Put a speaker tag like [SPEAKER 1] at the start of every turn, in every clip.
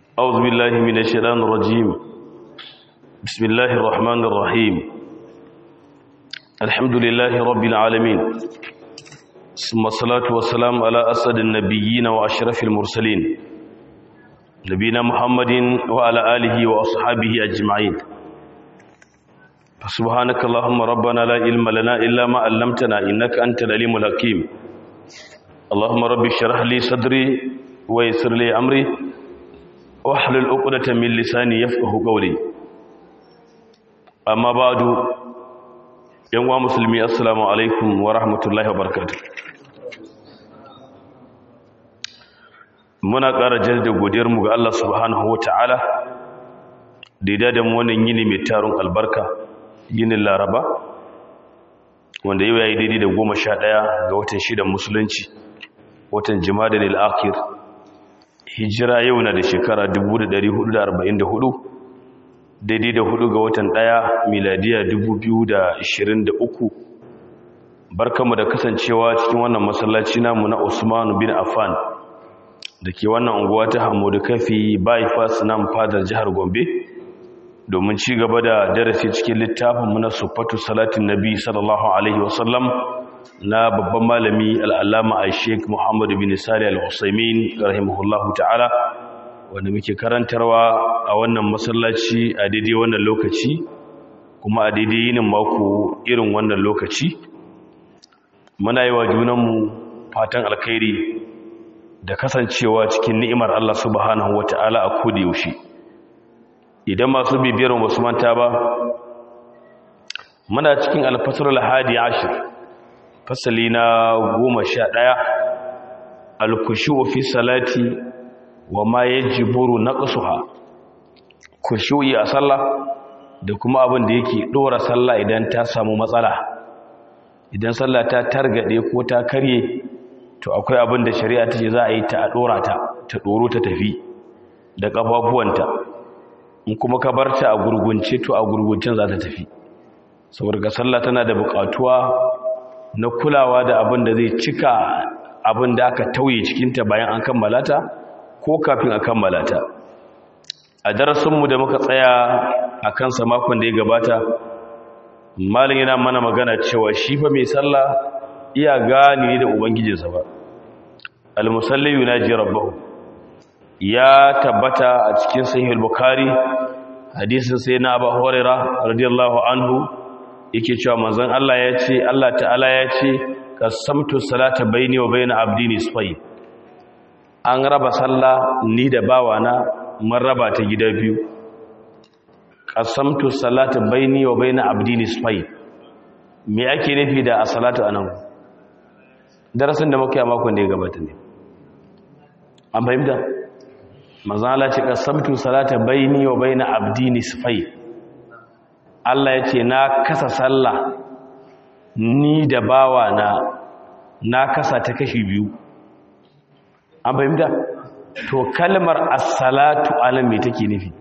[SPEAKER 1] أعوذ بالله من الشيطان الرجيم بسم الله الرحمن الرحيم الحمد لله رب العالمين ثم الصلاة والسلام على أسد النبيين وأشرف المرسلين نبينا محمد وعلى آله وأصحابه أجمعين فسبحانك اللهم ربنا لا علم لنا إلا ما علمتنا إنك أنت العليم الحكيم اللهم رب اشرح لي صدري ويسر لي أمري واحلل عقدة من لساني يفقه قولي أما بعد yan uwa musulmi assalamu alaikum wa rahmatullahi wa barakatuh muna ƙara jaddada godiyarmu ga Allah subhanahu wa ta'ala da ya da mu wannan yini mai tarun albarka yinin laraba wanda yau ya yi daidai da goma sha ɗaya ga watan shidan musulunci watan jima'a da akhir hijira yau na da shekara 1444 daidai da hudu ga watan ɗaya miladiya 2023 barkamu da kasancewa cikin wannan masallaci namu na Usman bin Affan da ke wannan unguwa ta Hamudu Kafi bypass nan fadar jihar Gombe domin ci gaba da darasi cikin littafin mu na Sufatu Salatin Nabi sallallahu alaihi wasallam na babban malami al-Allama Sheikh Muhammad bin Salih al-Usaimin rahimahullahu ta'ala wanda muke karantarwa a wannan masallaci a daidai wannan lokaci kuma a daidai yinin mako irin wannan lokaci muna yi wa junanmu fatan alkhairi da kasancewa cikin ni'imar Allah subhanahu wata'ala a kodi yaushe idan masu bibiyar wasu manta ba muna cikin alfasar hadi ashir fasali na goma sha ɗaya alkushi fi salati wa ma yajiburu naqsuha kushuyi a sallah da kuma abin da yake dora sallah idan ta samu matsala idan sallah ta targade ko ta karye to akwai abin da shari'a ta ce za a yi ta a dora ta ta doro ta tafi da kafafuwanta in kuma ka bar ta a gurgunce to a gurguncin za ta tafi saboda sallah tana da buƙatuwa na kulawa da abin da zai cika abin da aka tauye cikinta bayan an kammala ta ko kafin a kammala ta a darasinmu da muka tsaya a kansa makon da ya gabata malin yana mana magana cewa shi fa mai sallah iya gani ne da ubangijinsa ba almusalli yunaji rabbahu ya tabbata a cikin sahih al-bukhari hadisin sai na abu hurairah radiyallahu anhu yake cewa manzon Allah ya ce Allah ta'ala ya ce qasamtu salata baini wa baina abdi nisfayn an raba sallah ni da bawana mun raba ta gida biyu qasamtu salata baini wa baina abdi nisfayn me ake nufi da as-salatu anan darasin da muke a makon da ya gabata ne an fahimta manzo Allah ce qasamtu salata baini wa baina abdi nisfayn Allah ya ce na kasa sallah ni da bawana na kasa ta kashi biyu an fahimta to kalmar assalatu alam me take nufi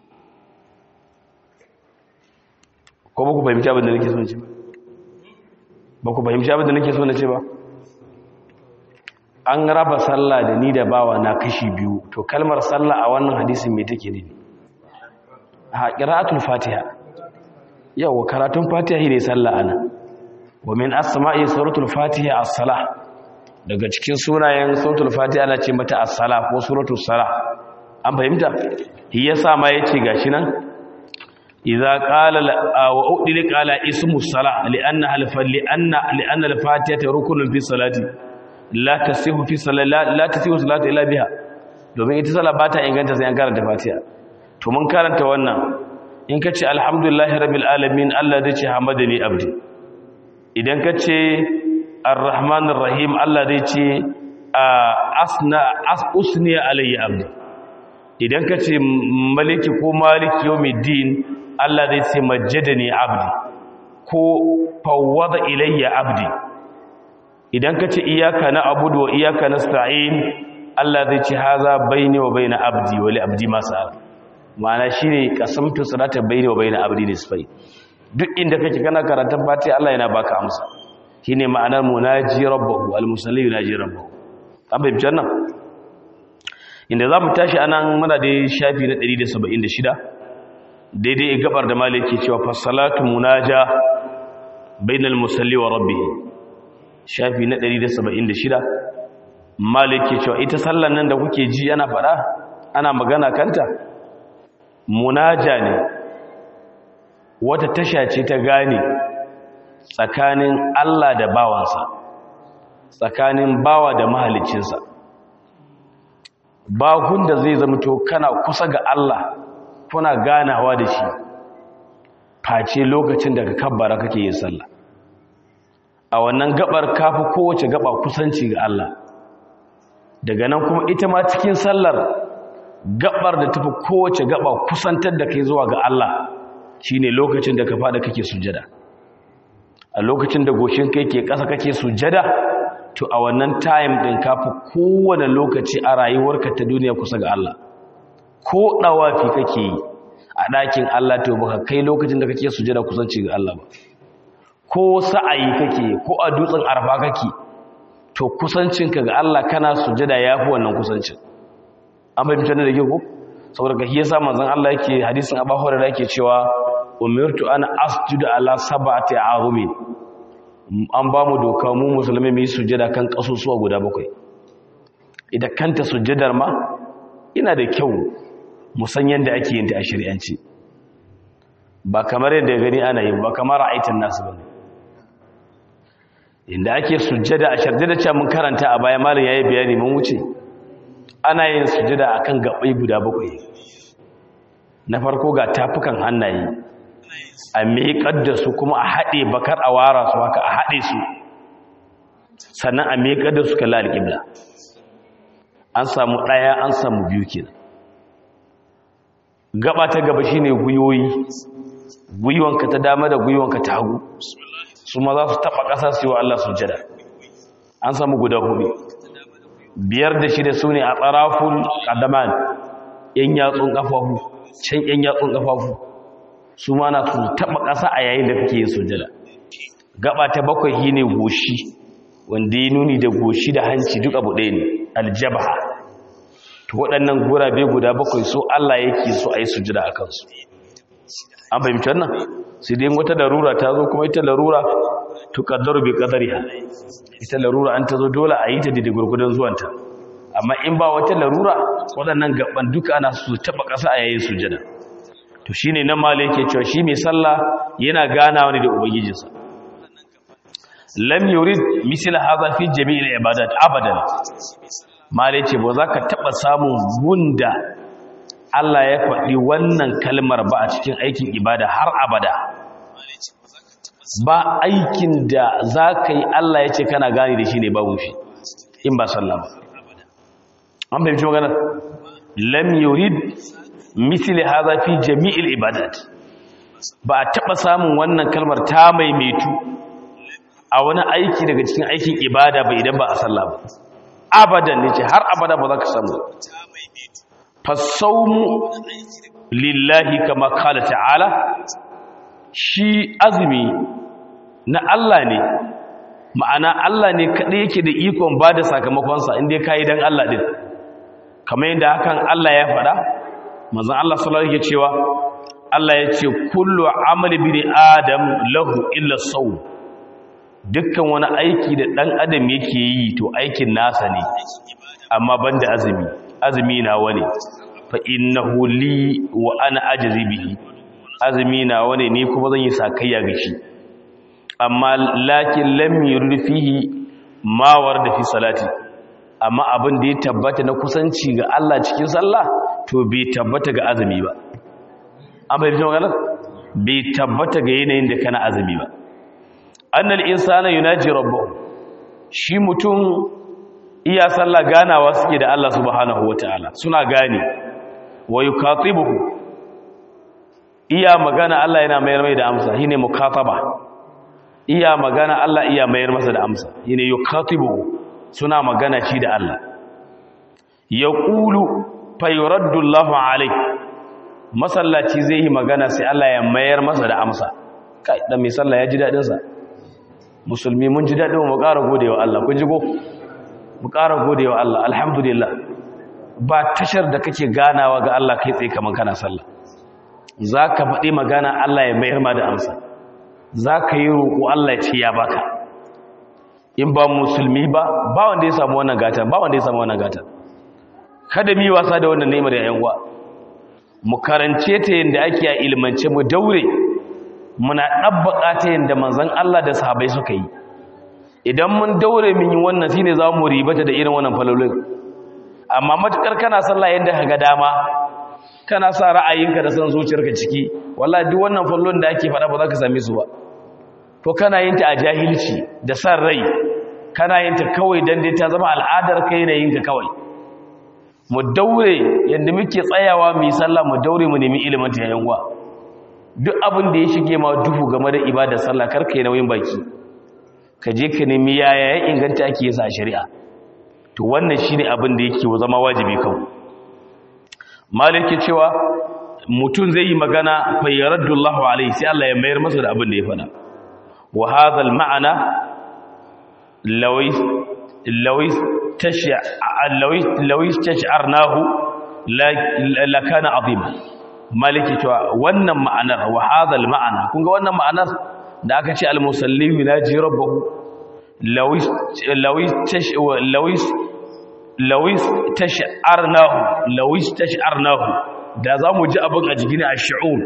[SPEAKER 1] ko ba ku fahimci abin da nake so na ce ba ba ku fahimci abin da nake so na ce ba an raba sallah da ni da bawa na kashi biyu to kalmar sallah a wannan hadisin me take nufi a qira'atul fatiha yawa karatun fatiha ne sallah ana wa min as-sama'i suratul fatiha as-salah daga cikin sunayen suratul fatiha ana ce mata as-sala ko suratul sala an fahimta shi yasa ma yace gashi nan idza qala wa udil qala ismu sala li'anna alfa li'anna li'anna al-fatiha rukunun fi salati la tasihu fi salati la tasihu salatu illa biha domin ita sala ba ta inganta sai an karanta fatiha to mun karanta wannan in kace alhamdulillahi rabbil alamin Allah zai ce hamadani abdi idan kace ar-rahman ar-rahim Allah zai ce asna usni alayya abdi idan ka ce maliki ko maliki yawmiddin Allah zai ce majjadani abdi ko fawwada ilayya abdi idan ka ce iyyaka na'budu wa iyyaka nasta'in Allah zai ce haza baini wa baina abdi wa li abdi ma sa'a ma'ana shine qasamtu salata baini wa baina abdi nisfai duk inda kake kana karatun fatiha Allah yana baka amsa shine ma'anar munaji rabbahu almusalli yunaji rabbahu an bai bijan nan inda za mu tashi anan muna da shafi na 176 daidai gabar da maliki cewa fasalatu munaja bainal musalli wa rabbih shafi na 176 maliki cewa ita sallan nan da kuke ji ana fada ana magana kanta munaja ne wata tasha ce ta gane tsakanin Allah da bawansa tsakanin bawa da mahalicinsa ba da zai zamto kana kusa ga Allah kuna ganawa da shi face lokacin da ka kabbara kake yin sallah a wannan gabar kafi kowace gaba kusanci ga Allah daga nan kuma ita ma cikin sallar gabar da tafi kowace gaba kusantar da kai zuwa ga Allah shine lokacin da ka fada kake sujada a lokacin da goshin kai ke ƙasa kake sujada to a wannan time din kafi kowane lokaci a rayuwarka ta duniya kusa ga Allah ko dawafi kake yi a ɗakin Allah to baka kai lokacin da kake sujada kusanci ga Allah ba ko sa'ayi kake ko a dutsen arfa kake to kusancinka ga Allah kana sujada yafi wannan kusancin an fahimta da ke ko saboda ga yasa manzon Allah yake hadisin Abu Hurairah yake cewa umirtu an asjuda ala sab'ati azumin an ba mu doka mu musulmi mu yi sujada kan kasusuwa guda bakwai idan kanta sujadar ma ina da kyau mu san yanda ake yin ta a shari'anci ba kamar yadda gani ana yi ba kamar ra'aitin nasu bane inda ake sujada a sharjada ce mun karanta a baya malam yayi bayani mun wuce ana yin sujada akan gabai guda bakwai na farko ga tafukan hannaye a miƙar da su kuma a haɗe bakar a wara su haka a haɗe su sannan a miƙar da su kalla alƙibla an samu ɗaya an samu biyu kenan gaba ta gaba shine guyoyi gwiwanka ta dama da gwiwanka ta hagu su ma za su taɓa ƙasa su yi wa Allah sujada an samu guda hudu biyar da shida su ne a tsarafun ƙadaman ‘yan yatsun ƙafafu can ‘yan yatsun ƙafafu su ma na su taɓa ƙasa a yayin da kake yin sujada gaba ta bakwai shi ne goshi wanda ya nuni da goshi da hanci duk abu ɗaya ne aljabaha to waɗannan gurabe guda bakwai so Allah yake so a yi sujada a kansu an fahimci wannan sai dai wata larura ta zo kuma ita larura to kaddaru bi qadariha ita larura an ta zo dole a yi ta da gurgudan zuwanta amma in ba wata larura waɗannan gaban duka ana su taba ƙasa a yayin sujada to shine nan mala yake cewa shi mai sallah yana ganawa ne da ubangijinsa lam yurid misl hadha fi jami'il ibadat abadan mala yace ba za ka taba samun gunda Allah ya faɗi wannan kalmar ba a cikin aikin ibada har abada ba aikin da za ka yi Allah ya ce kana gani da shi ne babu shi in ba sallah ba an fahimci maganar lam yurid misli hadha fi jami'il ibadat ba a taba samun wannan kalmar ta maimaitu a wani aiki daga cikin aikin ibada ba idan ba a sallah ba abadan ne ce har abada ba za ka samu fasaumu lillahi kama kala ta'ala shi azumi na Allah ne ma'ana Allah ne kaɗai yake da ikon ba da sakamakonsa inda ya kayi don Allah ɗin kamar yadda hakan Allah ya faɗa mazan Allah sallallahu yake cewa Allah ya ce kullu amali bi adam lahu illa sau dukkan wani aiki da ɗan adam yake yi to aikin nasa ne amma banda azumi azumi na wani fa innahu li wa ana ajzi bihi azumi na wani ne kuma zan yi sakayya ga shi amma lakin lam yurid fihi ma warda fi salati amma abin da ya tabbata na kusanci ga Allah cikin sallah to bai tabbata ga azumi ba an bai magana bai tabbata ga yanayin da kana azumi ba annal insana yunaji rabbahu shi mutum iya sallah ganawa suke da Allah subhanahu wataala suna gane wa yukatibuhu iya magana Allah yana mayar mai da amsa shine mukataba iya magana Allah iya mayar masa da amsa shine yukatibuhu suna magana shi da Allah yaqulu fayuraddu Allahu alayhi masallaci zai yi magana sai Allah ya mayar masa da amsa kai dan mai sallah ya ji dadin sa musulmi mun ji dadin mu ƙara godewa Allah kun ji go mu ƙara godewa Allah alhamdulillah ba tashar da kake ganawa ga Allah kai tsaye kamar kana sallah za ka faɗi magana Allah ya mayar ma da amsa za ka yi roƙo Allah ya ce ya baka in ba musulmi ba ba wanda ya samu wannan gata ba wanda ya samu wannan gata kada mi wasa da wannan neman da yanwa mu karance ta yanda ake a ilmance mu daure muna dabbaka ta yanda manzon Allah da sahabbai suka yi idan mun daure mun yi wannan shine za mu ribata da irin wannan falolin amma matukar kana sallah yanda kaga dama kana sa ra'ayinka da san zuciyarka ciki wallahi duk wannan fallon da ake faɗa ba za ka same su ba to kana yin ta a jahilci da san rai kana yin ta kawai dan dai ta zama al'adar kai na yin ka kawai mu daure yanda muke tsayawa mu yi sallah mu daure mu nemi ilimin ta yayin wa duk abin da ya shige ma duhu game da ibadar sallah kar kai nauyin baki ka je ka nemi yaya ya inganta ake yi sa shari'a to wannan shine abin da yake zama wajibi kawai maliki cewa mutum zai yi magana fa yaraddullahu alaihi sai Allah ya mayar masa da abin da ya fada wa hadha al ma'ana lawis lawis tash'a lawis lawis tash'arnahu la kana azima maliki cewa wannan ma'anar wa hadha al ma'ana kun ga wannan ma'anar da aka ce al musalli yunaji rabbahu lawis lawis tash lawis lawis tash'arnahu lawis tash'arnahu da zamu ji abin a jigini a shu'ur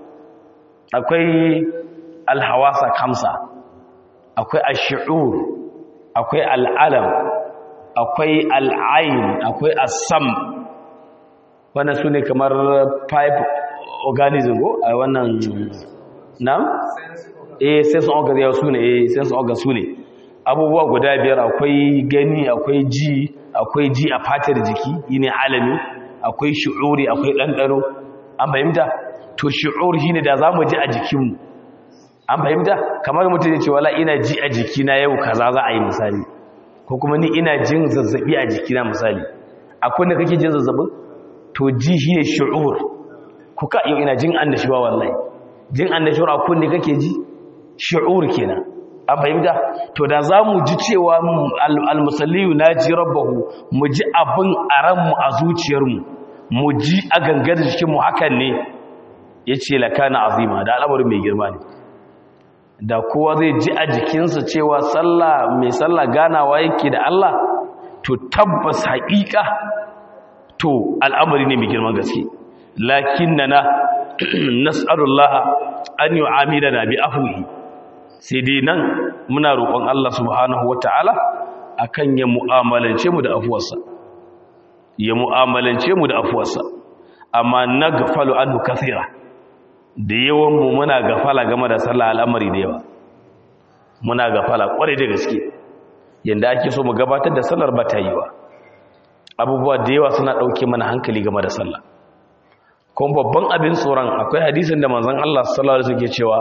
[SPEAKER 1] akwai alhawasa kamsa akwai ash-shu'ur akwai al'alam akwai al'ain akwai as-sam wannan sune kamar pipe organism go a wannan nam eh sense organ ya sune eh sense organ sune abubuwa guda biyar akwai gani akwai ji akwai ji a fatar jiki yine alami akwai shu'uri akwai ɗanɗano an fahimta to shu'ur shine da zamu ji a jikinmu an fahimta kamar mutum ya ce wala ina ji a jikina yau kaza za a yi misali ko kuma ni ina jin zazzabi a jikina misali akwai da kake jin zazzabin to ji shine shu'ur ko ka yau ina jin annashuwa wallahi jin annashuwa akwai da kake ji shu'ur kenan an fahimta to da za mu ji cewa almusalliyu na ji rabbahu mu ji abin a ranmu a zuciyarmu mu ji a gangar jikinmu hakan ne ya ce lakana azima da al'amarin mai girma ne da kowa zai ji a jikinsa cewa sallah mai sallah ganawa yake da Allah to tabbas haƙiƙa to al'amari ne mai girman gaske lakin na na nas'arullah an yi amina na bi afuhi sai dai nan muna roƙon Allah subhanahu wata'ala akan ya mu'amalance mu da afuwarsa ya mu'amalance mu da afuwarsa amma nagfalu anhu kathira da yawan mu muna gafala game da sallah al'amari da yawa muna gafala kware da gaske yanda ake so mu gabatar da sallar ba ta yi ba abubuwa da yawa suna dauke mana hankali game da sallah kuma babban abin tsoron akwai hadisin da manzon Allah sallallahu alaihi wasallam ke cewa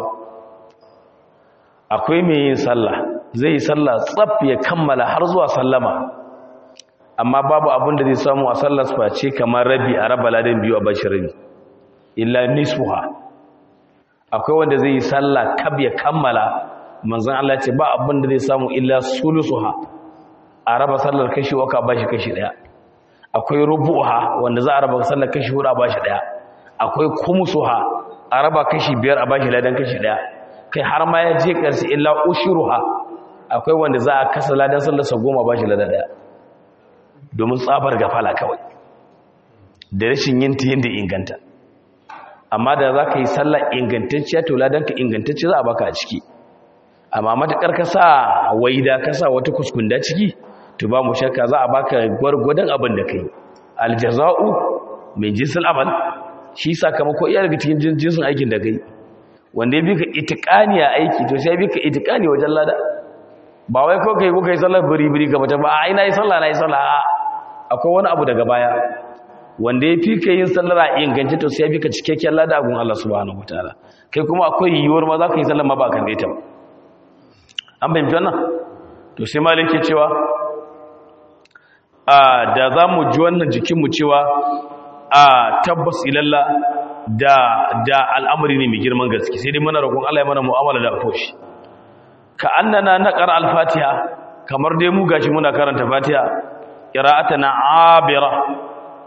[SPEAKER 1] akwai mai yin sallah zai yi sallah tsaf ya kammala har zuwa sallama amma babu abin da zai samu a sallar face kamar rabi a raba ladan biyu a bashi rabi illa nisfuha akwai wanda zai yi sallah kab ya kammala manzon Allah ce ba abin da zai samu illa sulusuha a raba sallar kashi waka bashi kashi daya akwai rubuha wanda za a raba sallar kashi hudu a bashi daya akwai kumusuha a raba kashi biyar a bashi ladan kashi daya kai har ma ya je ƙarshe illa ushuruha akwai wanda za a kasa ladan sallarsa goma ba shi ladan daya domin tsabar gafala kawai da rashin yin ta yadda inganta amma da za ka yi sallar ingantacciya to ladan ka ingantacciya za a baka a ciki amma matuƙar ka sa waida ka sa wata kuskunda ciki to ba mu shakka za a baka gwargwadon abin da ka yi aljaza'u mai jinsin amal shi sakamako iya daga cikin jinsin aikin da ka yi wanda ya bi ka itikani a aiki to sai bi ka itikani wajen lada ba wai ko kai kuka yi sallar biri-biri ga mutum ba a ina yi sallah na yi sallah a akwai wani abu daga baya wanda ya fi ka yin sallar a inganci to sai bi ka cikakken lada gun Allah subhanahu wataala kai kuma akwai yiwuwar ma za ka yi sallar ma ba kan ta ba an fahimci wannan to sai malik ke cewa a da za mu ji wannan jikinmu cewa a tabbas ilalla da da al'amari ne mai girman gaske sai dai muna roƙon Allah ya mana mu'amala da afoshi ka annana naqra al-fatiha kamar dai mu gashi muna karanta fatiha qira'atana abira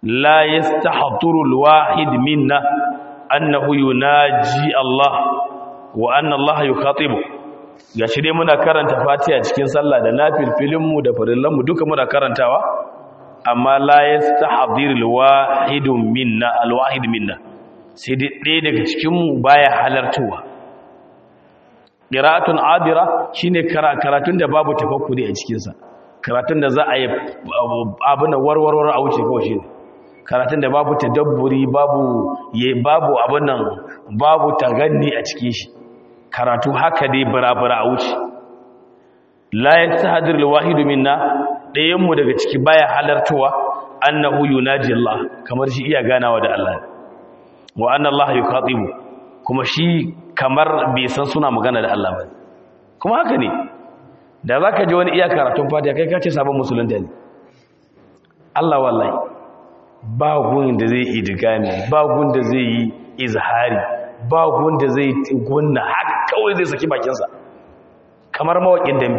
[SPEAKER 1] la yastahduru alwahid minna annahu yunaji Allah wa anna Allah yukhatibu gashi dai muna karanta Fatiha cikin sallah da nafilfilin mu da farillan mu duka muna karantawa amma la yastahdiru alwahid minna alwahid minna sai dai ɗaya daga cikin mu baya halartuwa qira'atun adira shine karatun da babu tafakkuri a cikin sa karatun da za a yi abin da warwarwar a wuce kawai shine karatun da babu tadabburi babu ye babu abin nan babu taganni a cikin shi karatu haka dai barabara a wuce la yastahdir alwahid minna dayan mu daga ciki baya halartuwa annahu yunaji Allah kamar shi iya ganawa da Allah wa anna Allah yukhatibu kuma shi kamar bai san suna magana da Allah ba kuma haka ne da zaka ji wani iya karatun fatiha kai ka ce sabon musulunta ne Allah wallahi ba gun da zai idigami ba gun da zai yi izhari ba gun da zai gunna haka kawai zai saki bakinsa kamar mawakin dambe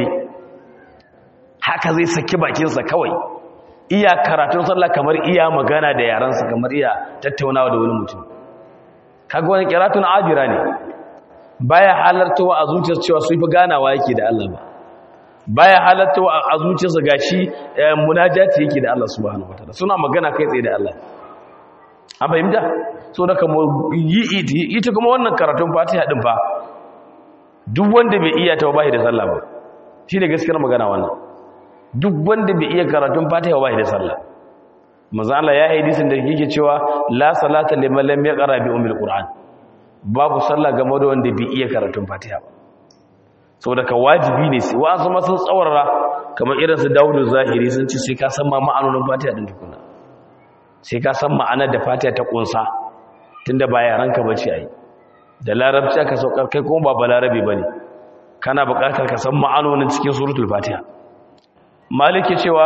[SPEAKER 1] haka zai saki bakinsa kawai iya karatun sallah kamar iya magana da yaransa kamar iya tattaunawa da wani mutum kaga wani kiratun ajira ne baya halartawa a zuciyarsa cewa su fi ganawa yake da Allah ba baya halartawa a zuciyarsa gashi munajati yake da Allah subhanahu wataala suna magana kai tsaye da Allah an fahimta so da kamar yi ita kuma wannan karatun fatiha din fa duk wanda bai iya ta ba da sallah ba shi ne gaskiyar magana wannan duk wanda bai iya karatun fatiha ba da sallah manzo Allah ya yi hadisin da yake cewa la salata liman lam yaqra bi ummil qur'an babu sallah game da wanda bai iya karatun fatiha ba saboda ka wajibi ne sai wa sun sun tsawarra kamar irin su Dawudu Zahiri sun ce sai ka san ma ma'anonin fatiha din tukuna sai ka san ma'anar da fatiha ta kunsa tunda ba yaranka bace ai da larabci aka saukar kai kuma ba balarabe bane kana buƙatar ka san ma'anonin cikin suratul fatiha maliki cewa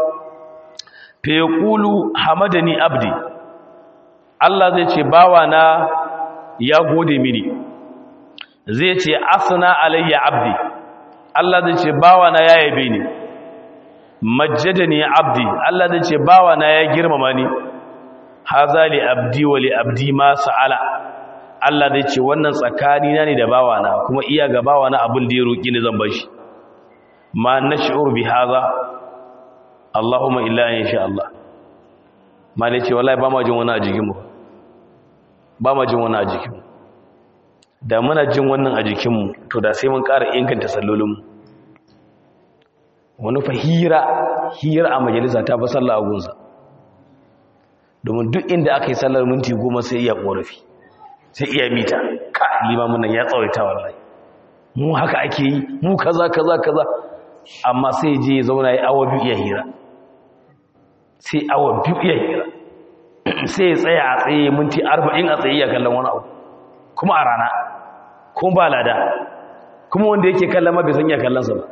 [SPEAKER 1] fa yaqulu hamadani abdi Allah zai ce bawa na ya gode mini zai ce asna alayya abdi Allah zai ce bawa na ya yabe ni majjadani abdi Allah zai ce bawa na ya girmama ni haza li abdi wa li abdi ma sa'ala Allah zai ce wannan tsakani na ne da bawa na kuma iya ga bawa na abin da ya roki ni zan bashi ma nash'ur bi haza Allahumma illa in sha Allah malai ce wallahi ba ma jin wani a jikinmu ba ma jin wani a jikinmu da muna jin wannan a jikinmu to da sai mun ƙara inganta sallolinmu wani fa hira hira a majalisa ta fi sallah a gunsa domin duk inda aka yi sallar minti goma sai iya ƙorafi sai iya mita ka limamin nan ya tsawaita wallahi mu haka ake yi mu kaza kaza kaza amma sai je ya zauna ya awa biyu iya hira sai awa biyu iya hira sai ya tsaya a tsaye minti arba'in a tsaye ya kallon wani abu kuma a rana kuma ba lada kuma wanda yake kallon ma bai san ya kallonsa ba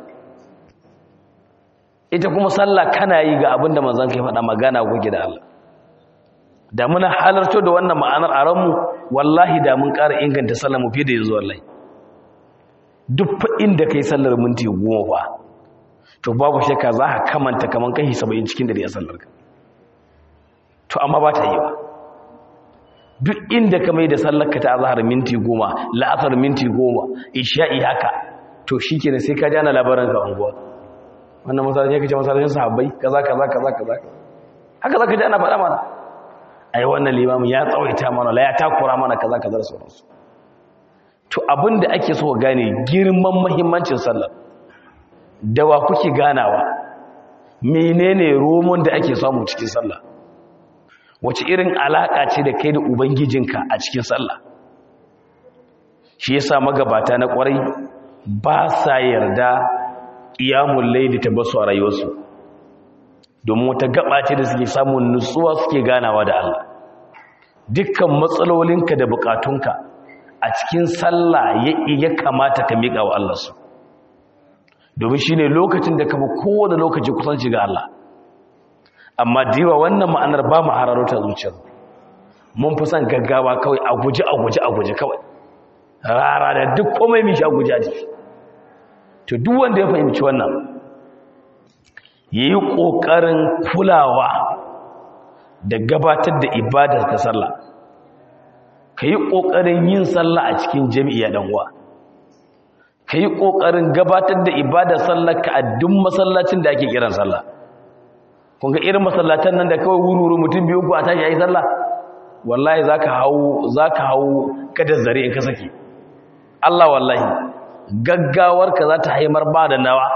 [SPEAKER 1] ita kuma sallah kana yi ga abinda manzon kai faɗa magana kuke da Allah da muna halarto da wannan ma'anar a ranmu wallahi da mun ƙara inganta sallar mu fiye da yanzu wallahi duk fa inda kai sallar minti goma ba to babu shakka za ka kamanta kaman kai 70 cikin dare a sallar ka to amma ba ta yi ba duk inda ka mai da sallarka ta azhar minti goma la'asar minti goma isha'i haka to shikenan sai ka jana labarin ka unguwa wannan masallaci yake ce masallacin sahabbai kaza kaza kaza kaza haka zaka ji ana faɗa mana ai wannan limamin ya tsawaita mana la ya takura mana kaza kaza da sauransu to abinda ake so gane girman muhimmancin sallar da wa kuke ganawa menene romon da ake samu cikin sallah wace irin alaƙa ce da kai da ubangijinka a cikin sallah shi yasa magabata na ƙwarai ba sa yarda ƙiyamun laili ta basu a rayuwarsu domin wata gaba ce da suke samun nutsuwa suke ganawa da Allah dukkan matsalolinka da bukatunka a cikin sallah ya kamata ka miƙa wa Allah su domin shine lokacin da ka fi kowane lokaci kusanci ga Allah amma diwa wannan ma'anar ba mu hararota zuciyar mun fi son gaggawa kawai a guji a guji a guji kawai rara da duk komai mishi a guji a jiki to duk wanda ya fahimci wannan ya yi ƙoƙarin kulawa da gabatar da ibadar ta sallah ka yi ƙoƙarin yin sallah a cikin jami'a ɗan uwa ka yi ƙoƙarin gabatar da ibadar sallah ka a duk masallacin da ake kiran sallah kun ga irin masallatan nan da kawai wuri-wuri mutum biyu ku a tashi a yi sallah wallahi za ka hau za ka hau kadar zare in ka sake Allah wallahi gaggawarka za ta haimar ba da nawa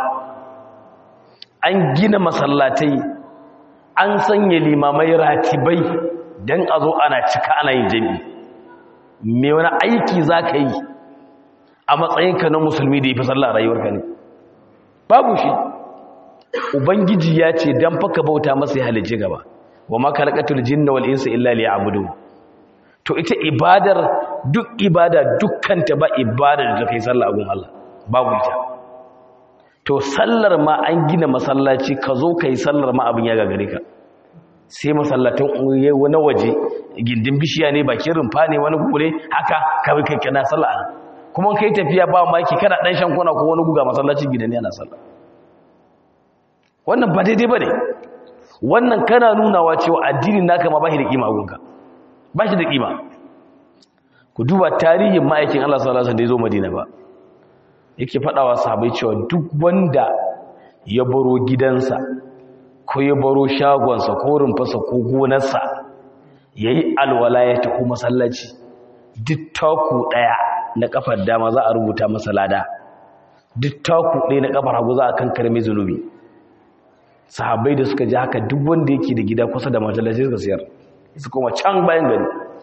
[SPEAKER 1] an gina masallatai an sanya limamai ratibai don a zo ana cika ana yin jami me wani aiki za ka yi a matsayinka na musulmi da ya fi sallah rayuwarka ne babu shi ubangiji ya ce don faka bauta masa ya halice gaba wa makalakatul jinna wal insa illa liya'budu to ita ibadar duk ibada dukkanta ba ibada da kai sallah a gun Allah babu ita to sallar ma an gina masallaci ka zo kai sallar ma abin ya gagare ka sai masallatan na waje gindin bishiya ne bakin rumfa ne wani gure haka kawai kai kana sallah kuma kai tafiya ba maki kana dan shan kona ko wani guga masallacin gidan yana sallah wannan ba daidai bane wannan kana nunawa cewa addinin naka ma ba shi da kima a gunka ba shi da kima ku duba tarihin ma'aikin Allah sallallahu alaihi wasallam da ya zo Madina ba yake faɗawa sahabbai cewa duk wanda ya baro gidansa ko ya baro shagonsa ko rumfarsa ko gonarsa yayi alwala ya tafi masallaci duk taku daya na kafar dama za a rubuta masa lada duk taku daya na kafar hagu za a kankare mai zunubi sahabbai da suka ji haka duk wanda yake da gida kusa da masallaci suka siyar su kuma can bayan gari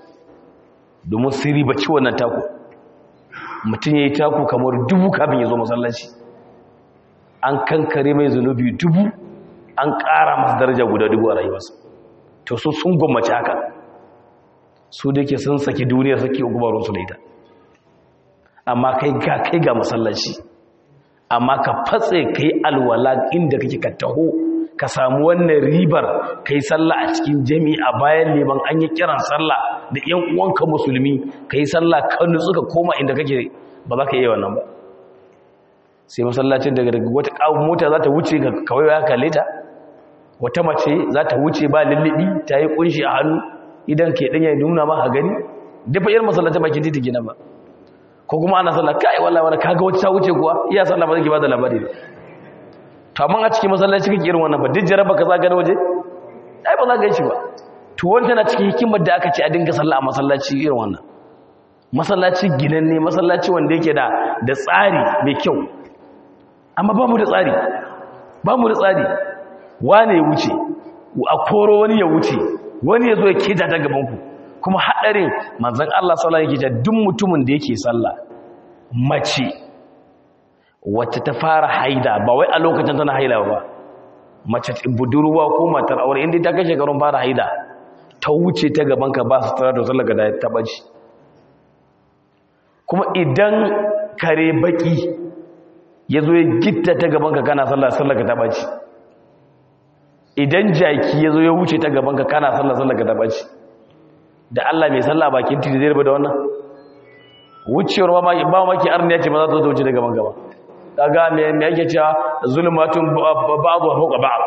[SPEAKER 1] domin su riba ci wannan taku mutum ya yi taku kamar dubu kafin ya zo masallaci an kankare mai zunubi dubu an ƙara masu daraja guda dubu a rayuwarsa to su sun gwammace haka su da ke sun saki duniyar saki gubarunsu da ita amma kai ga kai ga masallaci amma ka fatse ka yi alwala inda kake ka taho ka samu wannan ribar ka yi sallah a cikin jami'a bayan neman an yi kiran sallah da ‘yan uwanka musulmi ka yi sallah ka nutsu ka koma inda kake ba za ka yi wannan ba sai masallacin daga daga wata ƙawon mota za ta wuce ka kawai ya kalle ta wata mace za ta wuce ba lullubi ta yi kunshi a hannu idan ke ɗanya nuna ma a gani dafa yin masallacin bakin titi gina ba ko kuma ana sallah kai wallahi wala kaga wata ta wuce kuwa iya sallah ba zai ba da labari ba to amma a cikin masallaci kake irin wannan ba duk jaraba ka zaga na waje ai ba za ka shi ba to wanda na cikin hikimar da aka ce a dinga sallah a masallaci irin wannan masallaci ginanne masallaci wanda yake da da tsari mai kyau amma ba mu da tsari ba mu da tsari wane ya wuce a koro wani ya wuce wani ya zo ya keta ta gaban ku kuma haɗarin manzan Allah sallallahu alaihi wasallam duk mutumin da yake sallah mace wacce ta fara haida ba wai a lokacin tana haila ba mace budurwa ko matar aure inda ta kashe garin fara haida ta wuce ta gaban ka ba su tsara da sallar da ta baci kuma idan kare baki ya zo ya gitta ta gaban ka kana sallar sallar ka ta baci idan jaki ya zo ya wuce ta gaban ka kana sallar sallar ka ta baci da Allah mai sallah bakin titi zai rubuta wannan wucewar ba maki ba maki arniya ce ba za ta wuce daga man gaba kaga me me yake cewa zulmatun ba'du fawqa ba'd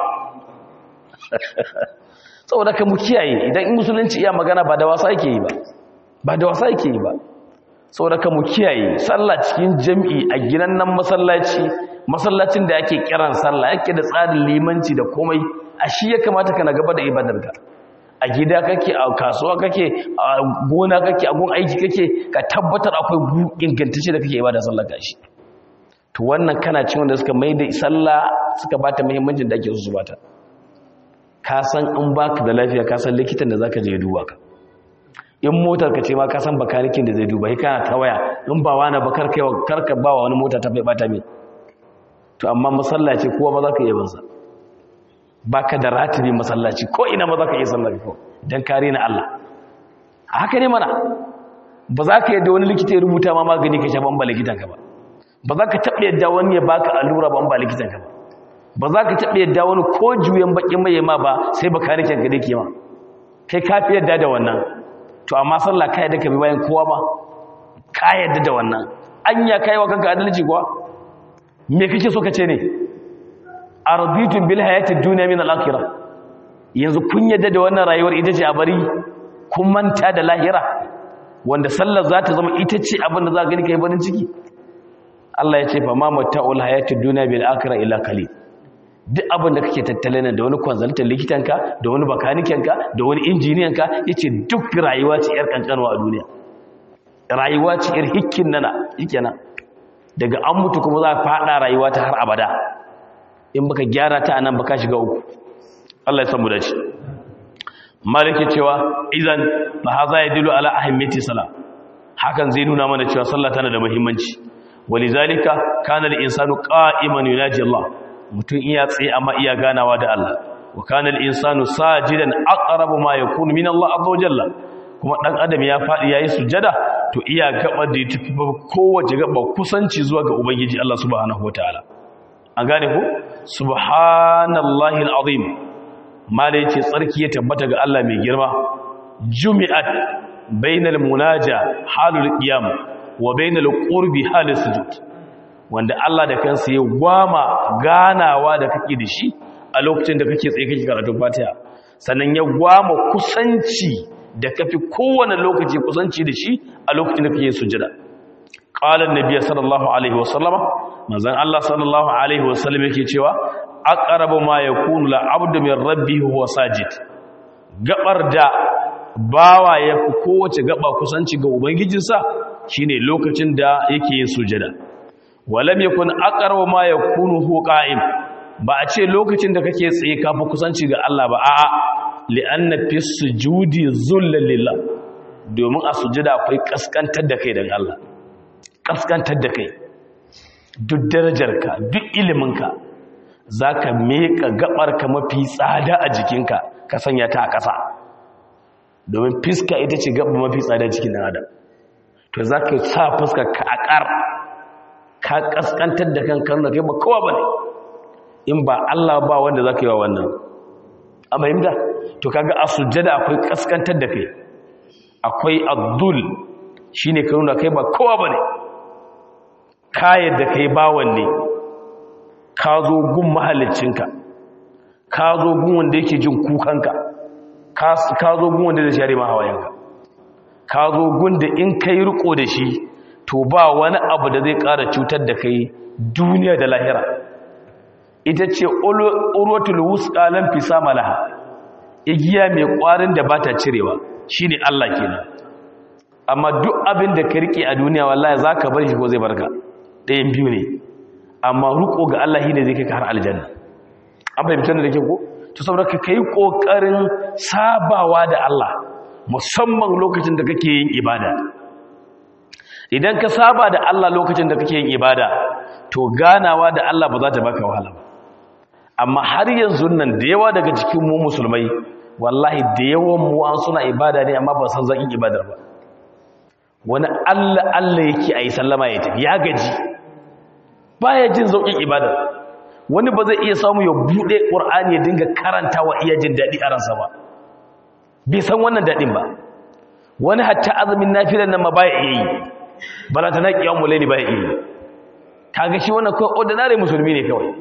[SPEAKER 1] saboda ka mu kiyaye idan in musulunci iya magana ba da wasa yake yi ba ba da wasa yake yi ba saboda ka mu kiyaye sallah cikin jami'i a ginan nan masallaci masallacin da yake kiran sallah yake da tsarin limanci da komai a shi ya kamata kana gaba da ibadarka a gida kake a kasuwa kake a gona kake a gun aiki kake ka tabbatar akwai ingantacce da kake ibada sallah gashi to wannan kana cin wanda suka mai da sallah suka bata muhimmancin da ake su bata ka san in baka da lafiya ka san likitan da zaka je duba ka in motar ka ce ma ka san bakanikin da zai duba kai kana ta waya in ba wani ba karka karka ba wa wani mota ta bai bata mai to amma masallaci kowa ba za ka iya bansa baka da ratibi masallaci ko ina ba za ka iya sallar ko dan kare na Allah haka ne mana ba za ka yadda wani likita ya rubuta ma magani ka sha ban ba likitan ka ba ba za ka taɓa yadda wani ya baka allura ban ba likitan ka ba ba za ka taɓa yadda wani ko juyan bakin mai ma ba sai ba kare kanka dake ma kai ka fi yadda da wannan to amma sallah ka yadda ka bi bayan kowa ba ka yadda da wannan anya kai wa kanka adalci kuwa me kake so ka ce ne arbitun bil hayatid dunya min al akhirah yanzu kun yadda da wannan rayuwar ita ce a bari kun manta da lahira wanda sallar za ta zama ita ce abin da za ka gani kai barin ciki Allah ya ce fa ma mata'ul hayatid dunya bil akhirah illa qalil duk abin da kake tattale da wani consultant likitanka da wani bakanikenka da wani injiniyanka yace duk rayuwa ce yar kankanwa a duniya rayuwa ce yar hikkin nana nan. daga an mutu kuma za ka fada rayuwa ta har abada in baka gyara ta anan baka shiga uku Allah ya san mu dace maliki cewa idan fa haza yadullu ala ahimmati salat hakan zai nuna mana cewa sallah tana da muhimmanci walizalika kana al-insanu qa'iman yunaji Allah mutum iya tsaye amma iya ganawa da Allah wa kana al-insanu sajidan aqrabu ma yakunu min Allah azza wajalla kuma dan adam ya fadi yayi sujada to iya gaba da tafi kowace gaba kusanci zuwa ga ubangiji Allah subhanahu wataala an gane ko subhanallahi al-azim malai ce tsarki ya tabbata ga Allah mai girma jumi'at bainal munaja halul qiyam wa bainal qurbi halus sujud wanda Allah da kansa ya gwama ganawa da kake da shi a lokacin da kake tsaye kake karatun Fatiha sannan ya gwama kusanci da kafi kowane lokaci kusanci da shi a lokacin da kake sujada qala an-nabiy sallallahu alaihi wasallama manzon Allah sallallahu alaihi wasallam yake cewa aqrabu ma yakunu la'abdu min rabbihi huwa sajid gabar da bawa ya fi kowace gaba kusanci ga ubangijinsa shine lokacin da yake yin sujada walam yakun aqrabu ma yakunu hu qa'im ba a ce lokacin da kake tsaye ka fi kusanci ga Allah ba a'a li'anna fi sujudi zullal lillah domin a sujada akwai kaskantar da kai daga Allah kaskantar da kai duk darajarka duk iliminka zaka meka gabarka mafi tsada a jikinka ka sanya ta a ƙasa domin fiska ita ce gaba mafi tsada cikin dan adam to za ka sa fuska ka akar ka kaskantar da kan kan da kai ba kowa ba ne in ba Allah ba wanda za ka yi wa wannan a mahimta to kaga a sujjada akwai kaskantar da kai akwai abdul shi ne ka nuna kai ba kowa ba ne kayan da kai bawan ne ka zo gun mahalicinka ka zo gun wanda yake jin kukanka ka zo gun wanda zai share ma hawayenka ka zo gun da in kai riko da shi to ba wani abu da zai ƙara cutar da kai duniya da lahira ita ce urwatul wusqa lam fisama laha igiya mai ƙwarin da bata cirewa shine Allah kenan amma duk abin da ka rike a duniya wallahi zaka bar shi ko zai barka ɗayan biyu ne amma riko ga Allah shine zai kai ka har aljanna an fahimtar da ke ko to saboda ka kai kokarin sabawa da Allah musamman lokacin da kake yin ibada idan ka saba da Allah lokacin da kake yin ibada to ganawa da Allah ba za ta baka wahala ba amma har yanzu nan da yawa daga cikin mu musulmai wallahi da yawan mu an suna ibada ne amma ba san zakin ibadar ba wani Allah Allah yake ayi sallama ya tafi ya gaji baya jin zaukin ibadar wani ba zai iya samu ya bude Qur'ani ya dinga karantawa iya jin dadi a ransa ba bai san wannan dadin ba wani hatta azumin nafilan nan ma baya iya yi balanta na kiyamu laili baya iya yi kaga shi wannan kawai ordinary musulmi ne kawai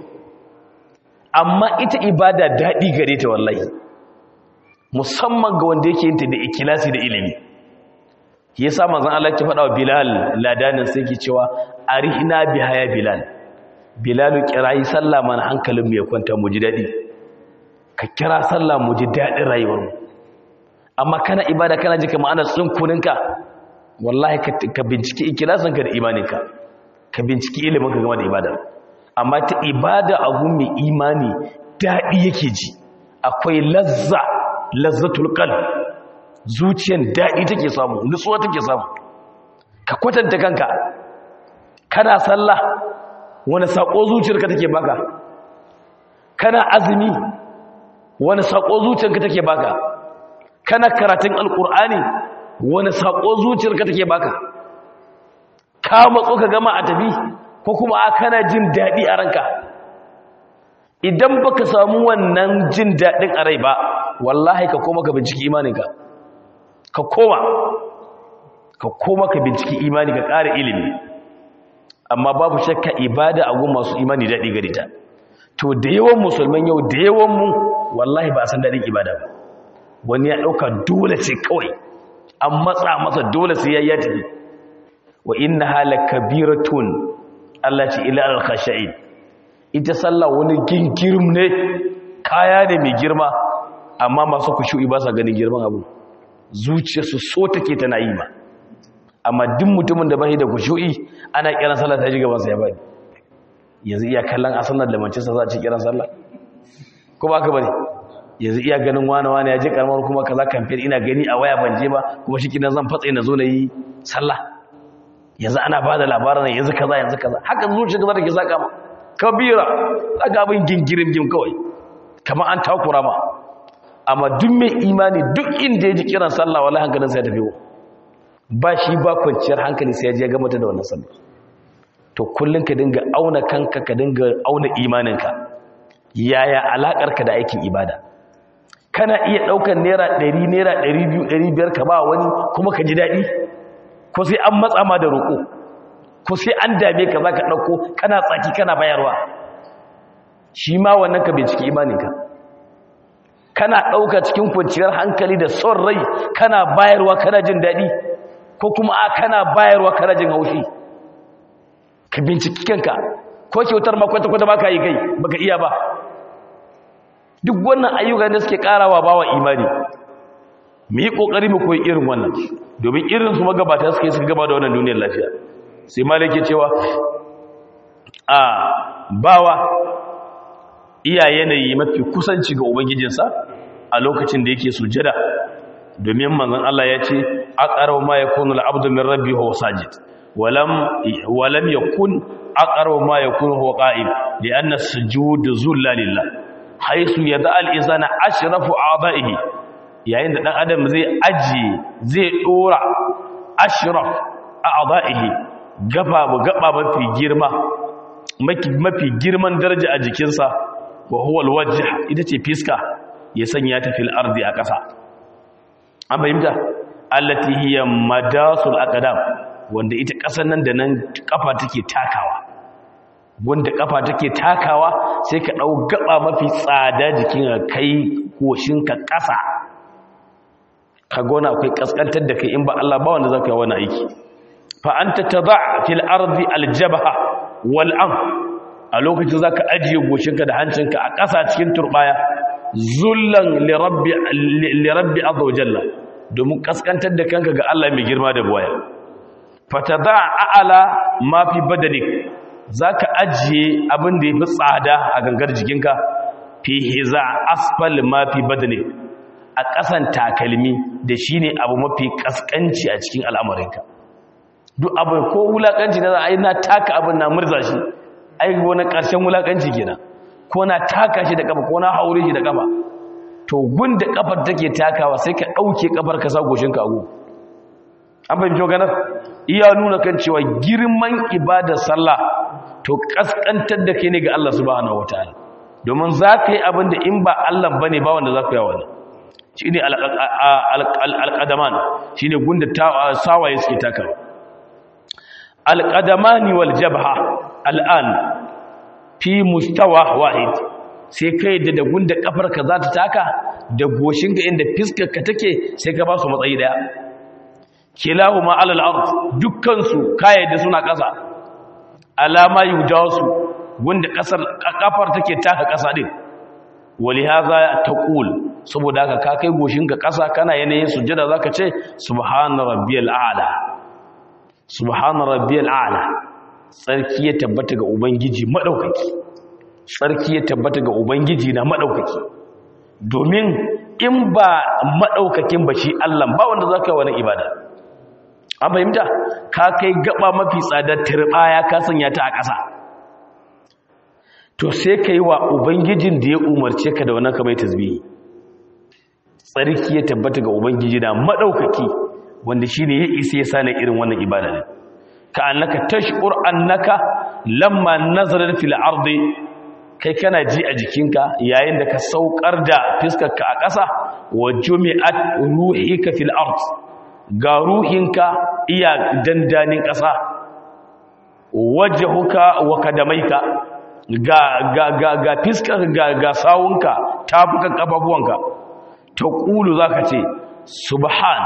[SPEAKER 1] amma ita ibada dadi gare ta wallahi musamman ga wanda yake yin ta da ikilasi da ilimi yasa manzon Allah ya faɗa wa Bilal ladanin sai ke cewa arihna biha ya Bilal Bilal kirayi sallah mana hankalin mu ya kwanta mu ji dadi ka kira sallah mu ji dadin rayuwar mu amma kana ibada kana ji kamar ana tsinkuninka wallahi ka binciki ikilasinka da imaninka ka binciki iliminka game da ibada amma ta ibada a mai imani daɗi yake ji akwai lazza lazzatul qalb zuciyar daɗi take samu nutsuwa take samu ka kwatanta kanka kana sallah wani sako zuciyarka take baka kana azumi wani sako zuciyarka take baka kana karatun alkur'ani wani sako zuciyarka take baka ka matso ka gama a tafi ko kuma a kana jin daɗi a ranka idan baka samu wannan jin daɗin a rai ba wallahi ka koma ka binciki imaninka ka koma ka koma ka binciki imani ka ƙara ilimi amma babu shakka ibada a gun masu imani daɗi gari ta to da yawan musulman yau da yawan mu wallahi ba a san daɗin ibada ba wani ya ɗauka dole ce kawai an matsa masa dole sai ya yi tafi wa inna hala kabiratun Allah ce ila al-khashain ita sallah wani gingirim ne kaya ne mai girma amma masu kushu'i ba sa ganin girman abu zuciyarsu so take tana yi ma amma duk mutumin da bai da kushu'i ana kiran sallah ta ji gaban sa ya bani yanzu iya kallon a sallar da mancinsa za a ci kiran sallah ko ba ka bane yanzu iya ganin wani wani ya je karamar kuma kaza kamfen ina gani a waya ban je ba kuma shi kinan zan fatsa na zo na yi sallah yanzu ana ba da labarin yanzu kaza yanzu kaza haka zuciya kaza take saka ma kabira daga abin gingirin gim kawai kamar an takura ma amma duk mai imani duk inda ya ji kiran sallah wallahi hankalin sai ya tafi ba shi ba kwanciyar hankali sai ya je ga mata da wannan sallah to kullun ka dinga auna kanka ka dinga auna imaninka yaya alakarka da aikin ibada kana iya daukar naira 100 naira 200 500 ka ba wani kuma ka ji dadi ko sai an matsa ma da roko ko sai an dame ka zaka dauko kana tsaki kana bayarwa shi ma wannan ka binciki imaninka kana dauka cikin kwanciyar hankali da son rai kana bayarwa kana jin dadi ko kuma a kana bayarwa kana jin haushi ka binciki kanka ko kyautar ma kwata-kwata ba ka yi kai baka iya ba duk wannan ayyuka da suke karawa bawa imani mu yi kokari mu koyi irin wannan domin irin su magabata suke suka gaba da wannan duniyar lafiya sai malik ya cewa a bawa iya yanayi mafi kusanci ga ubangijinsa a lokacin da yake sujada domin manzon Allah ya ce aqrabu ma yakunu al-abdu min rabbihi huwa sajid ولم ولم يكن اقرب ما يكون هو قائم لان السجود ذل لله حيث يدع الانسان اشرف اعضائه yayin da dan adam zai aji zai dora ashraf a'dha'ihi gaba gaba mafi girma mafi girman daraja a jikinsa wa huwa alwajh ita ce fiska ya sanya ta fil ardi a ƙasa an fahimta allati hiya madasul aqdam wanda ita ƙasar nan da nan ƙafa take takawa wanda ƙafa take takawa sai ka ɗau gaba mafi tsada jikin ka kai koshinka ƙasa ka gona akwai ƙasƙantar da kai in ba Allah ba wanda za ka yi wani aiki fa an ta taba fil ardi aljabaha wal am a lokacin za ka ajiye goshinka da hancinka a ƙasa cikin turɓaya zullan lirabbi azza wa jalla domin ƙasƙantar da kanka ga Allah mai girma da buwaya fatada a'ala ma fi badanik zaka ajiye abin da yafi tsada a gangar jikinka fi hiza asfal ma fi badanik a ƙasan takalmi da shine abu mafi kaskanci a cikin al'amarinka duk abu ko wulakanci da ai na taka abin na murza shi ai wani ƙarshen wulakanci kenan ko na taka shi da kafa ko na haure shi da kafa to gun da kafar take takawa sai ka dauke kafar ka sa goshinka a gu an fahimci maganar iya nuna kan cewa girman ibadar sallah to kaskantar da kai ne ga Allah subhanahu wataala domin za ka yi abin da in ba Allah ba ne ba wanda za ku yawa ne shi ne alƙadaman shi ne gunda sawaye suke takawa alƙadamani wal jabha al'an fi mustawa wahid sai ka yi da gunda ƙafarka za ta taka da goshinka inda fiskarka take sai ka ba su matsayi daya kilahu ma alal ard dukkansu kayyade suna ƙasa alama yujawasu wanda ƙasar kafar take taka ƙasa din walihaza taqul saboda haka ka kai goshinka ƙasa kana yanayin sujjada zaka ce subhana rabbiyal a'la subhana rabbiyal a'la sarki ya tabbata ga ubangiji madaukaki sarki ya tabbata ga ubangiji na madaukaki domin in ba madaukakin ba shi Allah ba wanda zaka yi wani ibada an fahimta ka kai gaba mafi tsadar turbaya ka sanya ta a ƙasa to sai ka yi wa ubangijin da ya umarce ka da wannan kamar tasbihi tsarki ya tabbata ga ubangiji da maɗaukaki wanda shi ne ya isa ya sani irin wannan ibada ne ka annaka tashkur annaka lamma nazarar fil ardi kai kana ji a jikinka yayin da ka saukar da fiskarka a ƙasa wa jumi'at ruhika fil ard ga ruhinka iya dandanin ƙasa wajhuka wa kadamaika ga ga ga ga fiskar ga ga sawunka tafukan kafafuwanka ta kulu zaka ce subhan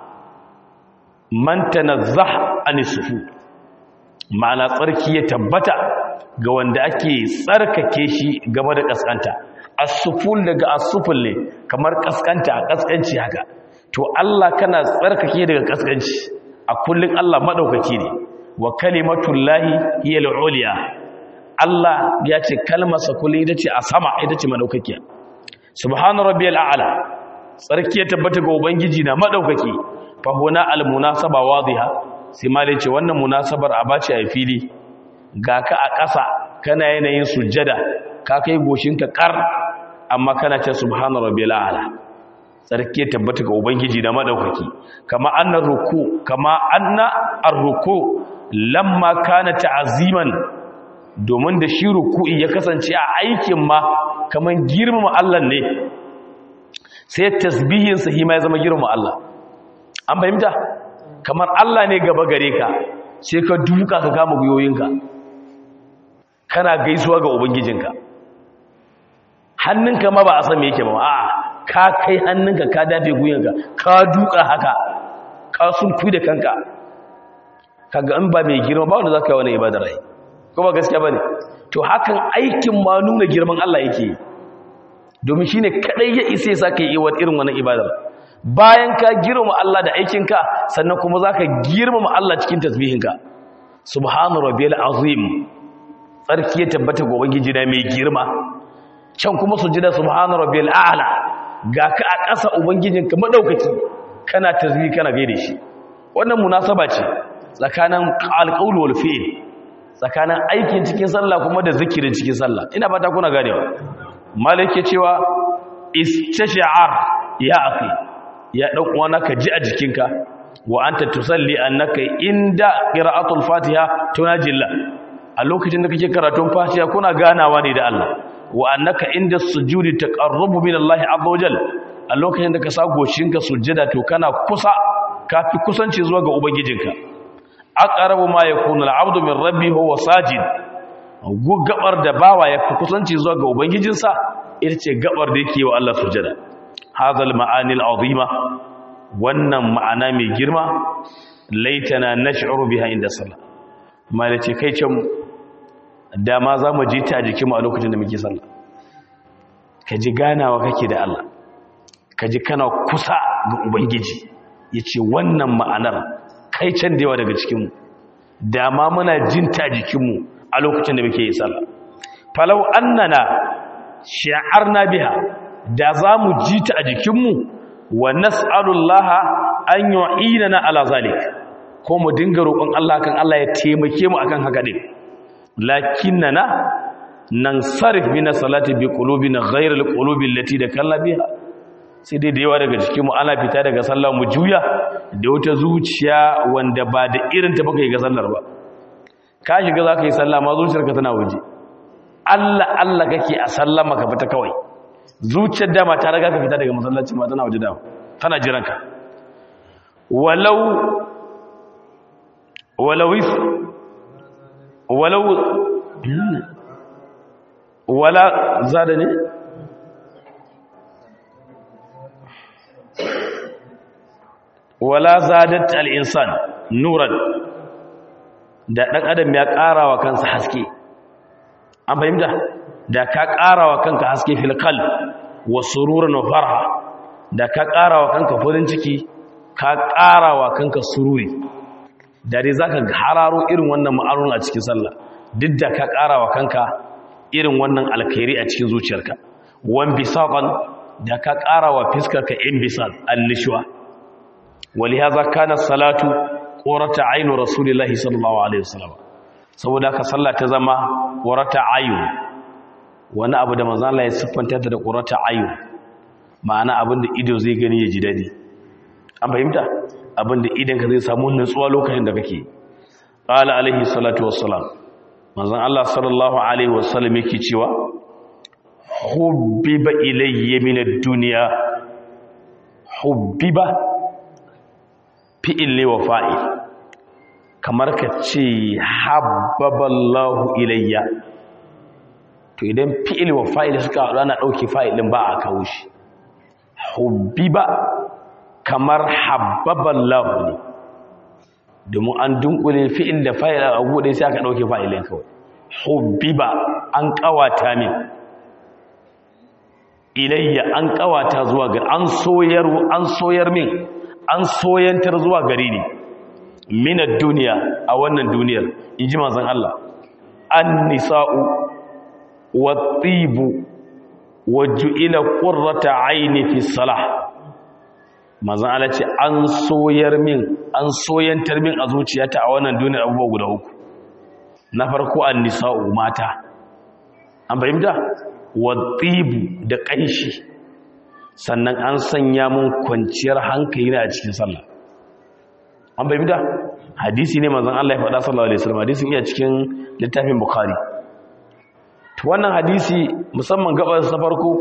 [SPEAKER 1] man tanazzah anisufu ma'ana tsarki ya tabbata ga wanda ake tsarkake shi game da kaskanta as-suful daga as-suful ne kamar kaskanta a kaskanci haka to Allah kana tsarkake daga kaskanci a kullun Allah madaukaki ne wa kalimatullahi hiya al-ulya Allah ya ce kalmarsa kullun ita ce a sama ita ce madaukakiya subhana rabbiyal a'la tsarki ya tabbata ga ubangiji na madaukaki fa huna al-munasaba wadhiha sai malai ce wannan munasabar a bace a fili ga ka a ƙasa kana yanayin sujjada ka kai goshinka kar amma kana ce subhana rabbil a'la sarki tabbata ga ubangiji da madaukaki kama annar ruku kama anna ar-ruku lamma kana ta'ziman domin da shi ruku'i ya kasance a aikin ma kaman girmama Allah ne sai tasbihin sa hima ya zama girmama Allah an fahimta kamar Allah ne gaba gare ka sai ka duka ka kama guyoyinka kana gaisuwa ga ubangijinka hannunka ma ba a san me yake ba a'a ka kai hannunka ka dafe guyanka ka duka haka ka sunku da kanka kaga in ba mai girma ba wanda zaka yi wani ibadar rai ko ba gaskiya bane to hakan aikin ma nuna girman Allah yake domin shine kadai ya isa saka yi irin wannan ibadar bayan ka girmama Allah da aikinka sannan kuma zaka girmama Allah cikin tasbihinka subhana rabbiyal azim tsarki ya tabbata ga ubangiji na mai girma can kuma sujada subhana rabbil a'la ga ka a ƙasa ubangijinka madaukaki kana tasbih kana gaide shi wannan munasaba ce tsakanin alqaul wal fi'l tsakanin aikin cikin sallah kuma da zikirin cikin sallah ina fata kuna ganewa malike cewa istash'ar ya akhi ya dan uwana ka ji a jikinka wa anta tusalli annaka inda qira'atul fatiha tunajilla a lokacin da kake karatun fatiha kuna ganawa ne da Allah wa annaka inda sujudi taqarrubu min Allah azza wajal a lokacin da ka sa goshinka sujjada to kana kusa kafi kusanci zuwa ga ubangijinka aqrabu ma yakunu al-'abdu min rabbi huwa sajid gabar da bawa yafi kusanci zuwa ga ubangijinsa ita ce gabar da yake wa Allah sujjada hadha al-ma'ani al-'azima wannan ma'ana mai girma laitana nash'uru biha inda sallah malace kai can dama za mu ji ta a jikinmu a lokacin da muke sallah ka ji ganawa kake da Allah ka ji kana kusa ga ubangiji ya ce wannan ma'anar kai can da yawa daga cikinmu dama muna jin ta a jikinmu a lokacin da muke yi sallah falau annana shi'arna biha da za mu ji ta a jikinmu wa nas'alullaha an yu'inana ala zalik ko mu dinga roƙon Allah kan Allah ya taimake mu akan haka din lakinnana nansarif min salati bi qulubina ghayra alqulubi allati dakalla biha sai dai da yawa daga cikin mu ana fita daga sallah mu juya da wata zuciya wanda ba da irin ta baka yi ga sallar ba ka shiga zaka yi sallah ma zuciyarka tana waje Allah Allah kake a sallama ka fita kawai zuciyar dama ta riga ka fita daga masallaci ma tana waje da tana jiranka walau walau walau wala zada ne wala zadat al-insan nuran da dan adam ya karawa kansa haske an fahimta da ka karawa kanka haske fil qalb wa sururan wa farha da ka karawa kanka farin ciki ka karawa kanka sururi da dai zaka hararo irin wannan ma'arun a cikin sallah duk da ka karawa kanka irin wannan alkhairi a cikin zuciyarka wan bisaqan da ka karawa fiskarka in bisal annishwa walihaza kana salatu qurata aynu rasulillahi sallallahu alaihi wasallam saboda ka sallah ta zama qurata ayun wani abu da manzo Allah ya siffanta ta da qurata ayun ma'ana abinda ido zai gani ya ji dadi an fahimta abinda idan ka zai samu nutsuwa lokacin da kake qala alaihi salatu wassalam manzon Allah sallallahu alaihi wasallam yake cewa hubbiba ilayya min ad-dunya hubbiba fi'il ne wa fa'il kamar ka ce habbaballahu ilayya to idan fi'il wa fa'il suka haɗu ana ɗauke fa'il ɗin ba a kawo shi hubbiba kamar habbaballahu ne domin an dunkule fi'il da fa'il a gude sai aka ɗauke fa'ilin kawai hubbiba an ƙawata min ilayya an ƙawata zuwa ga an soyar an soyar min an soyantar zuwa gare ni minar duniya a wannan duniyar in ji manzon Allah an nisa'u wa tibu wa ju'ila qurrata aini fi salah manzon Allah ce an soyar min an soyantar min a zuciyata a wannan duniyar abubuwa guda uku na farko an nisa'u mata an fahimta wa tibu da kanshi sannan an sanya mun kwanciyar hankali na a cikin sallah an bai bida hadisi ne manzon Allah ya faɗa sallallahu alaihi wasallam hadisin iya cikin littafin bukhari to wannan hadisi musamman gabar sa farko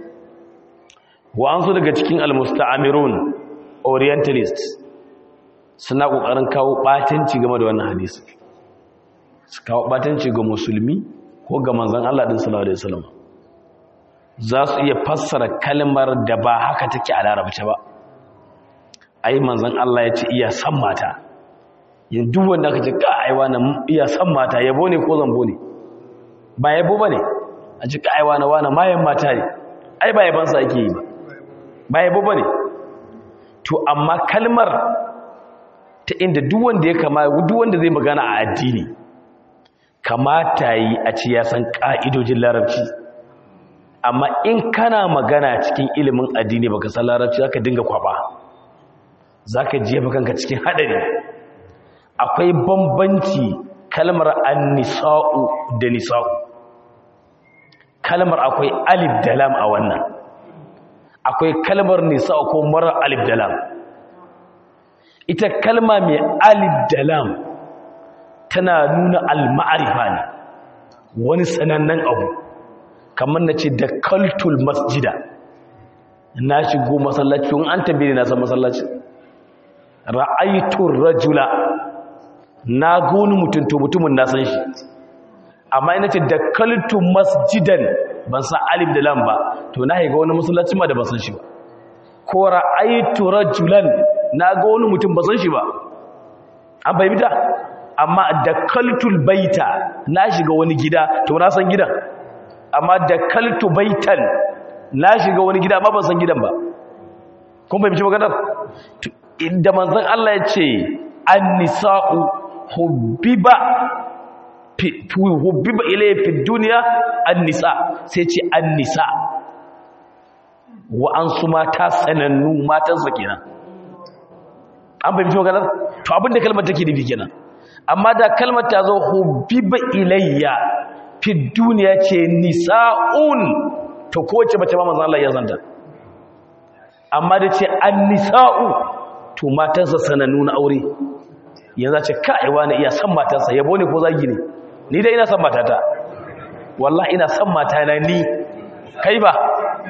[SPEAKER 1] wa an so daga cikin almusta'amirun orientalists suna kokarin kawo batanci game da wannan hadisi su kawo batanci ga musulmi ko ga manzon Allah din sallallahu alaihi wasallam za su iya fassara kalmar da ba haka take a larabci ba ai manzon Allah ya ce iya san mata yin duk wanda aka ce ka aiwa na iya san mata yabo ne ko zambo ne ba yabo ba ne a ce ka aiwa na wana mayan mata ne ai ba yabansa ake yi ba ba yabo ba ne to amma kalmar ta inda duk wanda ya kama duk wanda zai magana a addini kamata yi a ce ya san ka'idojin larabci amma in kana magana cikin ilimin addini baka san larabci zaka dinga kwaba zaka jefa kanka cikin hadari akwai bambanci kalmar an-nisa'u da nisa'u kalmar akwai alif da lam a wannan akwai kalmar nisa'u ko mara alif da lam ita kalma mai alif da lam tana nuna al-ma'rifa ne wani sanannen abu kamar na ce da kaltul masjida na shigo masallaci in an tambaye na san masallaci ra'aytur rajula na goni mutum to mutumin na san shi amma ina ce da kaltul masjidan ban san alif da lam ba to na haiga wani masallaci ma da ban san shi ba ko ra'aytu rajulan na ga wani mutum ban san shi ba an bayyana amma da kaltul baita na shiga wani gida to na san gidan amma da kaltu baitan na shiga wani gida amma ban san gidan ba kun bai bici maganar da manzon Allah ya ce an-nisa'u hubbiba hubbiba ilayya fi dunya an-nisa sai ce an-nisa wa an su mata sanannu matansa kenan an bai bici maganar to abinda kalmar take nufi kenan amma da kalmar ta zo hubbiba ilayya fi duniya ce nisa'un to kowace mace ma manzan Allah ya zanta amma da ce an nisa'u to matansa sanannu na aure yanzu ce ka'iwa na iya san matansa yabo ne ko zagi ne ni dai ina san matata wallahi ina san matana ni kai ba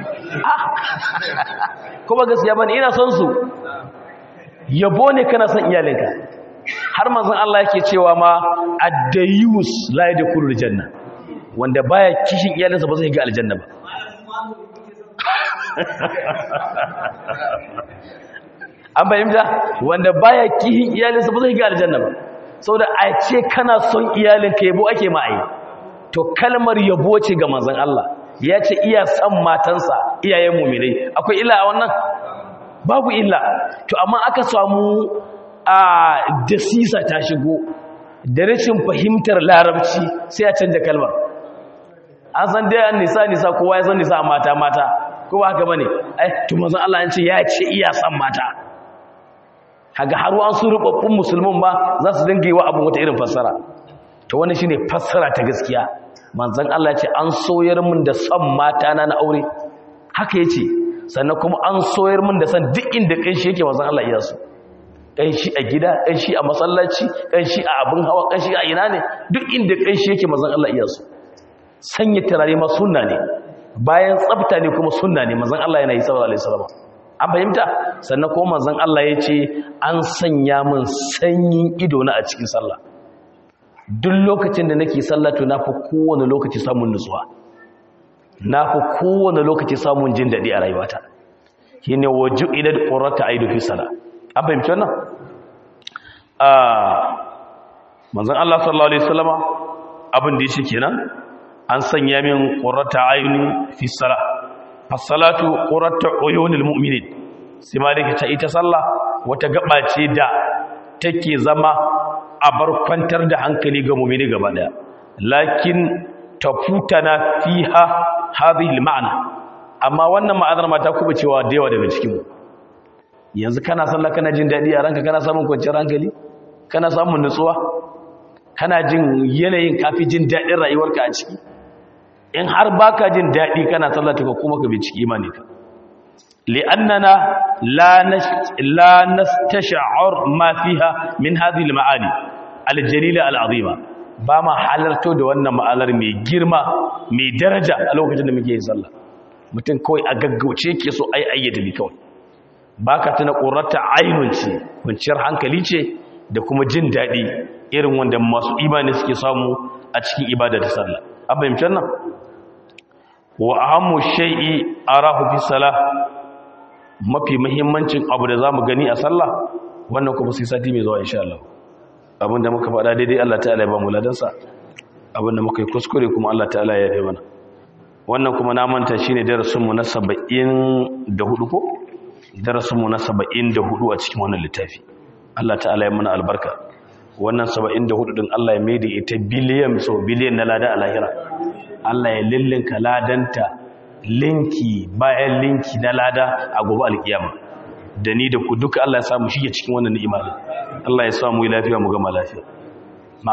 [SPEAKER 1] kuma gaskiya bane ina son su yabo ne kana son iyalinka har manzon Allah yake cewa ma ad-dayus la yadkhulul janna wanda baya kishin iyalinsa ba zai ga aljanna ba an bayyanta wanda baya kishin iyalinsa ba zai ga aljanna ba saboda a ce kana son iyalinka yabo ake ma'ai to kalmar yabo ce ga manzon Allah ya ce iya san matansa iyayen mu'minai akwai illa a wannan babu illa to amma aka samu a dasisa ta shigo da rashin fahimtar larabci sai a canja kalmar an san dai an nisa nisa kowa ya san nisa mata mata kowa haka bane ai to manzon Allah ya ce ya ce iya san mata kaga har an su rubabbun musulmin ba za su dinga yi wa abin wata irin fassara to wannan shine fassara ta gaskiya manzon Allah ya ce an soyar min da san mata na na aure haka yace sannan kuma an soyar min da san duk inda kanshi yake manzon Allah iya so kanshi a gida kanshi a masallaci kanshi a abin hawa kanshi a ina ne duk inda kanshi yake manzon Allah iya so sanya turare ma sunna ne bayan tsafta ne kuma sunna ne manzon Allah yana yi sallallahu alaihi wasallam an fahimta sannan kuma manzon Allah ya ce an sanya min sanyin ido na a cikin sallah duk lokacin da nake sallah to nafi kowane lokaci samun nutsuwa na fi kowane lokaci samun jin daɗi a rayuwata shi ne waju idan ƙorata a yi dufi sala an fahimci wannan manzan Allah sallallahu Alaihi wasallama abin da ya ce kenan an sanya min ƙorata a yi fi sala fasalatu ƙorata oyonin mu'minin sai ma da ta ita sallah wata gaba ce da take zama a bar kwantar da hankali ga mu'mini gaba daya lakin tafutana fiha hadhihi al-ma'na amma wannan ma'anar ma ta kuma cewa da yawa daga cikin mu yanzu kana sallah kana jin dadi a ranka kana samun kwanciyar hankali kana samun nutsuwa kana jin yanayin kafi jin dadin rayuwarka a ciki in har baka jin dadi kana sallah ta kuma ka bi ciki imani ka li'annana la la nastash'ar ma fiha min hadhihi al-ma'ani al-jalila al-azima ba ma halarto da wannan ma'alar mai girma mai daraja a lokacin da muke yin sallah mutum kawai a gaggauce ke so ai ayyata bi kawai baka tana qurrata ainun ce kwanciyar hankali ce da kuma jin daɗi irin wanda masu imani suke samu a cikin ibada da sallah an fahimci nan wa ahammu shay'i arahu fi salah mafi muhimmancin abu da zamu gani a sallah wannan kuma sai sati mai zuwa insha Allah abinda muka faɗa daidai Allah ta'ala ya ba mu ladansa abinda muka yi kuskure kuma Allah ta'ala ya yi mana wannan kuma na manta shine darasin mu na 74 ko darasin mu na 74 a cikin wannan littafi Allah ta'ala ya mana albarka wannan 74 din Allah ya maida ita biliyan so biliyan na lada a lahira Allah ya lillinka ladanta linki bayan linki na lada a gobe alkiyama da ni da ku duka Allah ya samu shige cikin wannan ni'ima din Allah ya samu yi lafiya mu gama lafiya na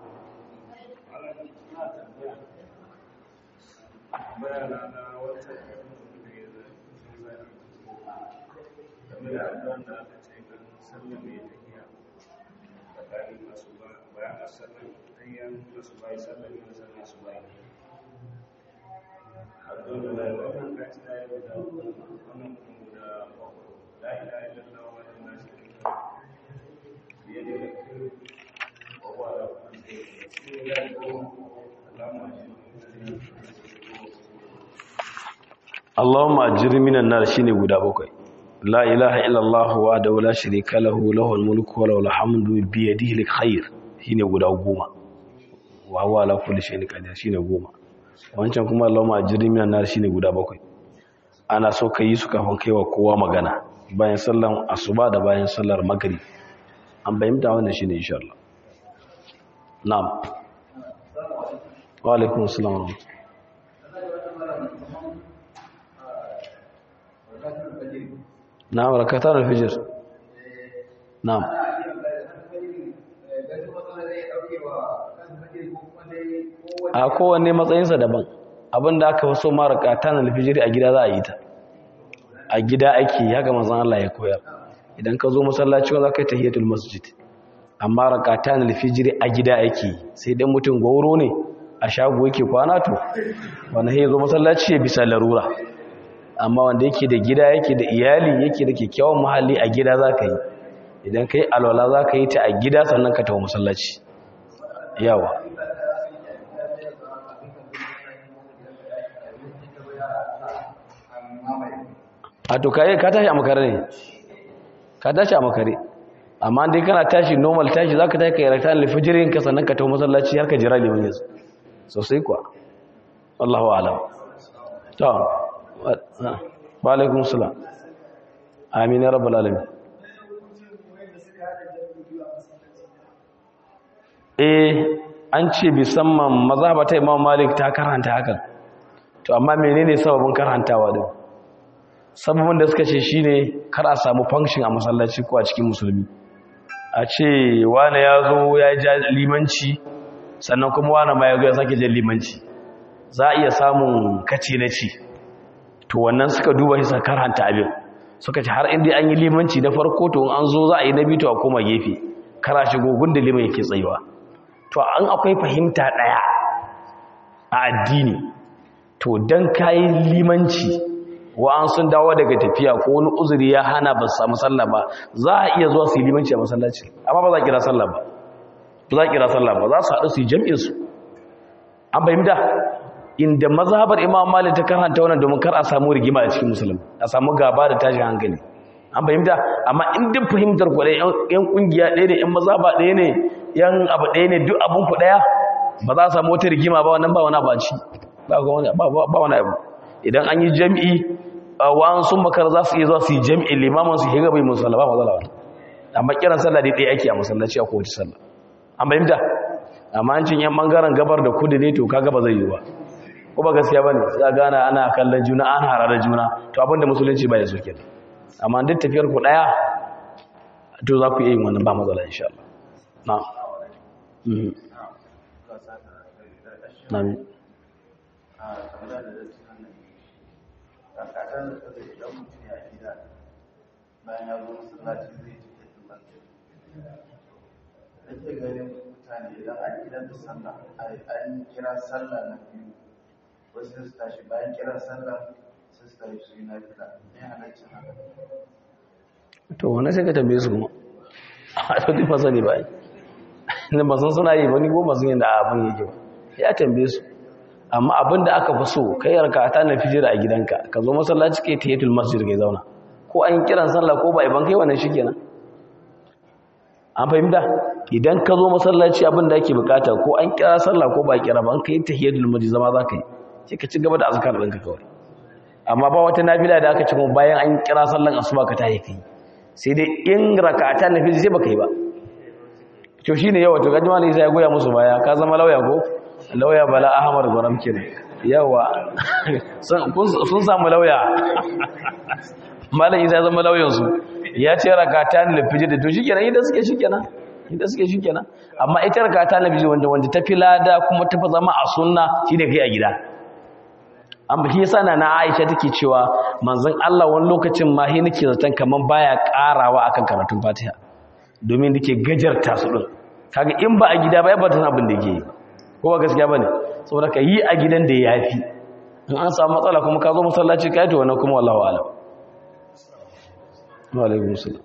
[SPEAKER 1] Allahumma ajirni minan nar shine guda bakwai la ilaha illallah wa da la sharika lahu lahul mulku wa lahul hamdu bi yadihi alkhair shine guda goma wa huwa ala kulli shay'in qadir shine goma wancan kuma Allahumma ajirni minan nar shine guda bakwai ana so kai su kafin kaiwa kowa magana bayan sallan asuba da bayan sallar maghrib an bayyana wannan shine insha Allah na'am wa alaikum assalam wa rahmatullahi na'am rakatar al-fajr na'am a kowanne matsayinsa daban abinda aka fi so ma rakatan al-fajr a gida za a yi ta a gida ake haka manzon Allah ya koyar idan ka zo masallaci za ka yi tahiyatul masjid amma rakatan al-fajr a gida ake sai dan mutum gauro ne a shago yake kwana to wannan sai zo masallaci ya bisa larura amma wanda yake da gida yake da iyali yake da kyakkyawan muhalli a gida za ka yi idan ka yi alwala za ka yi ta a gida sannan ka tawo masallaci yawa a to ka ka tashi a makare ne ka tashi a makare amma dai kana tashi normal tashi za ka tashi ka yi rakta alifijirin ka sannan ka tawo masallaci har ka jira liman yanzu sosai kuwa Allahu alam ta wa alaikun salam amin ya rabbal alamin eh an ce bisamman mazhabata imam malik ta karanta hakan to amma menene sababin karantawa din sababin da suka ce shine kar a samu function a masallaci ko a cikin musulmi a ce wani ya zo ya ja limanci sannan kuma wani ma ya zo ya sake jan limanci za a iya samun kace na ci to wannan suka duba shi suka karanta abin suka ce har inda an yi limanci na farko to an zo za a yi na biyu to a koma gefe kara shigo gunda liman yake tsayuwa to an akwai fahimta daya a addini to dan kayi limanci wa an sun dawo daga tafiya ko wani uzuri ya hana ba su samu sallah ba za a iya zuwa su yi limanci a masallaci amma ba za a kira sallah ba ba za a kira sallah ba za su haɗu su yi jam'insu an fahimta inda mazhabar imam malik ta karanta wannan domin kar a samu rigima a cikin musulmi a samu gaba da tashin hankali an fahimta amma in duk fahimtar ku ɗaya yan kungiya ɗaya ne yan mazhaba ɗaya ne yan abu ɗaya ne duk abun ku ɗaya ba za a samu wata rigima ba wannan ba wani abu ci ba wani abu idan an yi jami'i wa'an sun makar za su iya zuwa su yi jami'i limaman su higa bai musalla ba matsala wani amma kiran sallah dai ɗaya ake a masallaci a kowace sallah an fahimta amma an cin yan bangaren gabar da kudu ne to kaga ba zai yi ba ko ba gaskiya bane sai gana ana kallon juna an harare juna to abinda musulunci ba ya so kenan amma duk tafiyar ku daya to za ku iya yin wannan ba matsala insha Allah na'am mhm na'am
[SPEAKER 2] bayan ya zo masallaci zai ci ake ganin mutane idan an gidan da sallah an kira sallah na biyu wasu su tashi bayan kira sallah su su tashi su yi na fila ne halaccin haka
[SPEAKER 1] to wannan sai ka tambaye su kuma a to duk fasa ne bai ne ba san suna yi ba ni goma sun yi da abin yake ba ya tambaye su amma abin da aka fi so kai yarka ta na fijira a gidanka ka zo masallaci kai tahiyatul masjid kai zauna ko an kiran sallah ko ba iban kai wannan shikenan an fahimta idan ka zo masallaci abin da ake bukata ko an kira sallah ko ba kira ba an kai tahiyatul masjid zama za ka yi sai ka ci gaba da azkar ɗinka kawai amma ba wata nafila da aka ci kuma bayan an kira sallan asuba ka tahi kai sai dai in rakata na fi sai baka yi ba to shine yawa to gaji malai sai ya goya musu baya ka zama lauya ko lauya bala ahmad gwaram kenan yawa sun samu lauya malai sai zama lauyan su ya ce rakata na fi da to shikenan idan suke shikenan idan suke shikenan amma ita rakata na fi wanda wanda ta fi lada kuma ta fi zama a sunna shine kai a gida an baki yasa na Aisha take cewa manzon Allah wani lokacin ma he nake zaton kaman baya karawa akan karatun Fatiha domin nake gajarta su din kaga in ba a gida ba ba ta abin da yake ko ba gaskiya bane saboda ka yi a gidan da yafi in an samu matsala kuma ka zo masallaci kai to wannan kuma wallahi alam wa alaikum salam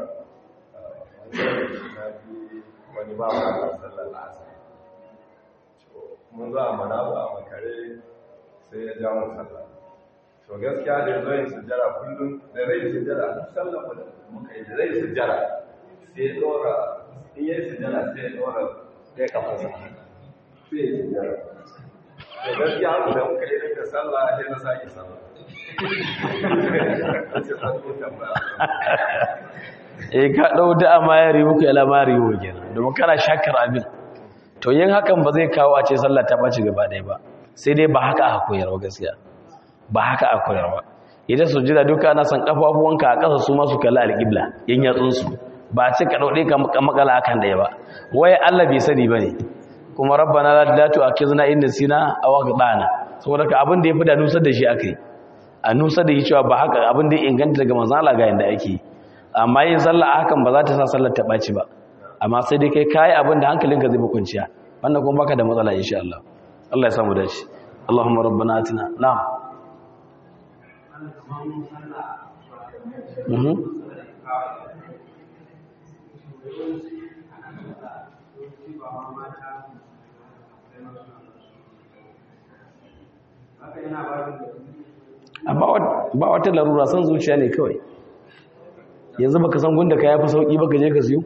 [SPEAKER 3] wani ba wa sallar asar mun zo a manabu a makare sai ya ja mu sallah to gaskiya da zo yin sujjara kullum da rai sujjara duk sallah mu da muka yi da rai sujjara sai ya dora in yi sujjara sai ya dora ɗaya kafa sa sai ya sujjara to gaskiya mu da muka yi da sallah sai na sake sallah sai ta zo tambaya
[SPEAKER 1] eh ka dau da amayari muku ila mari wo kenan domin kana shakar abin to yin hakan ba zai kawo a ce sallah ta baci gaba ɗaya ba sai dai ba haka aka koyar ba gaskiya ba haka aka koyar ba idan su jira duka ana san kafafuwanka a ƙasa su ma su kalli alƙibla yin yatsun su ba ce ka dauɗe ka makala akan ɗaya ba waye Allah bai sani bane kuma rabbana la tu'akhizna in nasina aw akhtana saboda ka abin da yafi da nusar da shi akai a nusar da shi cewa ba haka abin da ya inganta daga manzon Allah ga yanda ake amma yin sallah hakan ba za ta sa sallar ta ɓaci ba amma sai dai kai kayi abin da hankalinka zai kwanciya wannan kuma baka da matsala insha Allah Allah ya samu dace Allahumma rabbana atina na'am mhm ba wata larura san zuciya ne kawai yanzu baka san gunda ka yafi sauki baka je ka siyo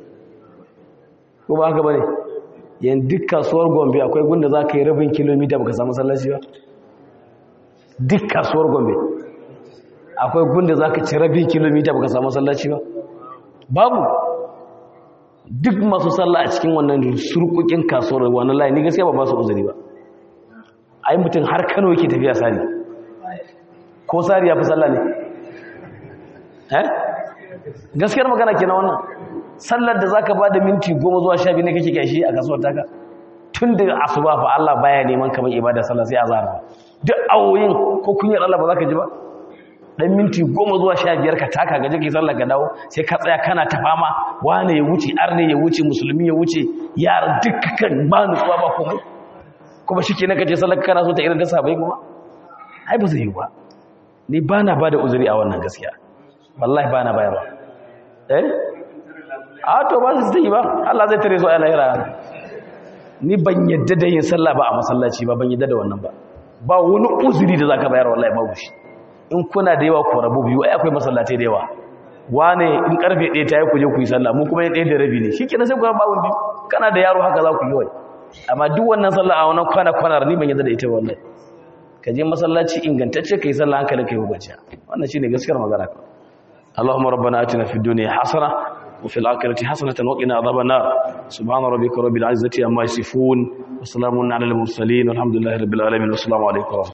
[SPEAKER 1] ko ba haka bane yan duk kasuwar Gombe akwai gunda zaka yi rabin kilomita baka samu sallaci ba duk kasuwar Gombe akwai gunda zaka ci rabin kilomita baka samu sallaci ba babu duk masu sallah a cikin wannan surkukin kasuwar wannan layi ni gaskiya ba ba su uzuri ba ai mutum har Kano yake tafiya sari ko sari ya fi sallah ne eh gaskiyar magana ke na wannan sallar da zaka ba da minti goma zuwa sha biyu ne kake kyashi a kasuwar taka tun daga asuba fa Allah baya neman kamar ibada sallah sai azhar ba duk awoyin ko kunyar Allah ba zaka ji ba dan minti goma zuwa sha biyar ka taka gaje kai sallar ka dawo sai ka tsaya kana ta fama wane ya wuce arne ya wuce musulmi ya wuce yara dukkan ba nutsuwa ba komai kuma shike na kaje sallar kana so ta irin da sabai kuma ai ba zai yi ba ni bana bada uzuri a wannan gaskiya wallahi bana bayarwa eh a to ba su yi ba Allah zai tare su a lahira ni ban yadda da yin sallah ba a masallaci ba ban yadda da wannan ba ba wani uzuri da zaka bayar wallahi babu shi in kuna da yawa ku rabu biyu ai akwai masallatai da yawa wane in karfe 1 ta yi ku je ku yi sallah mu kuma yin 1 da rabi ne shikenan sai ku ba biyu kana da yaro haka za ku yi wai amma duk wannan sallah a wannan kwana kwanar ni ban yadda da ita wallahi ka je masallaci ingantacce kai sallah hankalin kai hukunci wannan shine gaskiyar magana اللهم ربنا آتنا في الدنيا حسنة وفي الآخرة حسنة وقنا عذاب النار سبحان ربك رب العزة عما يصفون وسلام على المرسلين والحمد لله رب العالمين والسلام عليكم ورحمة الله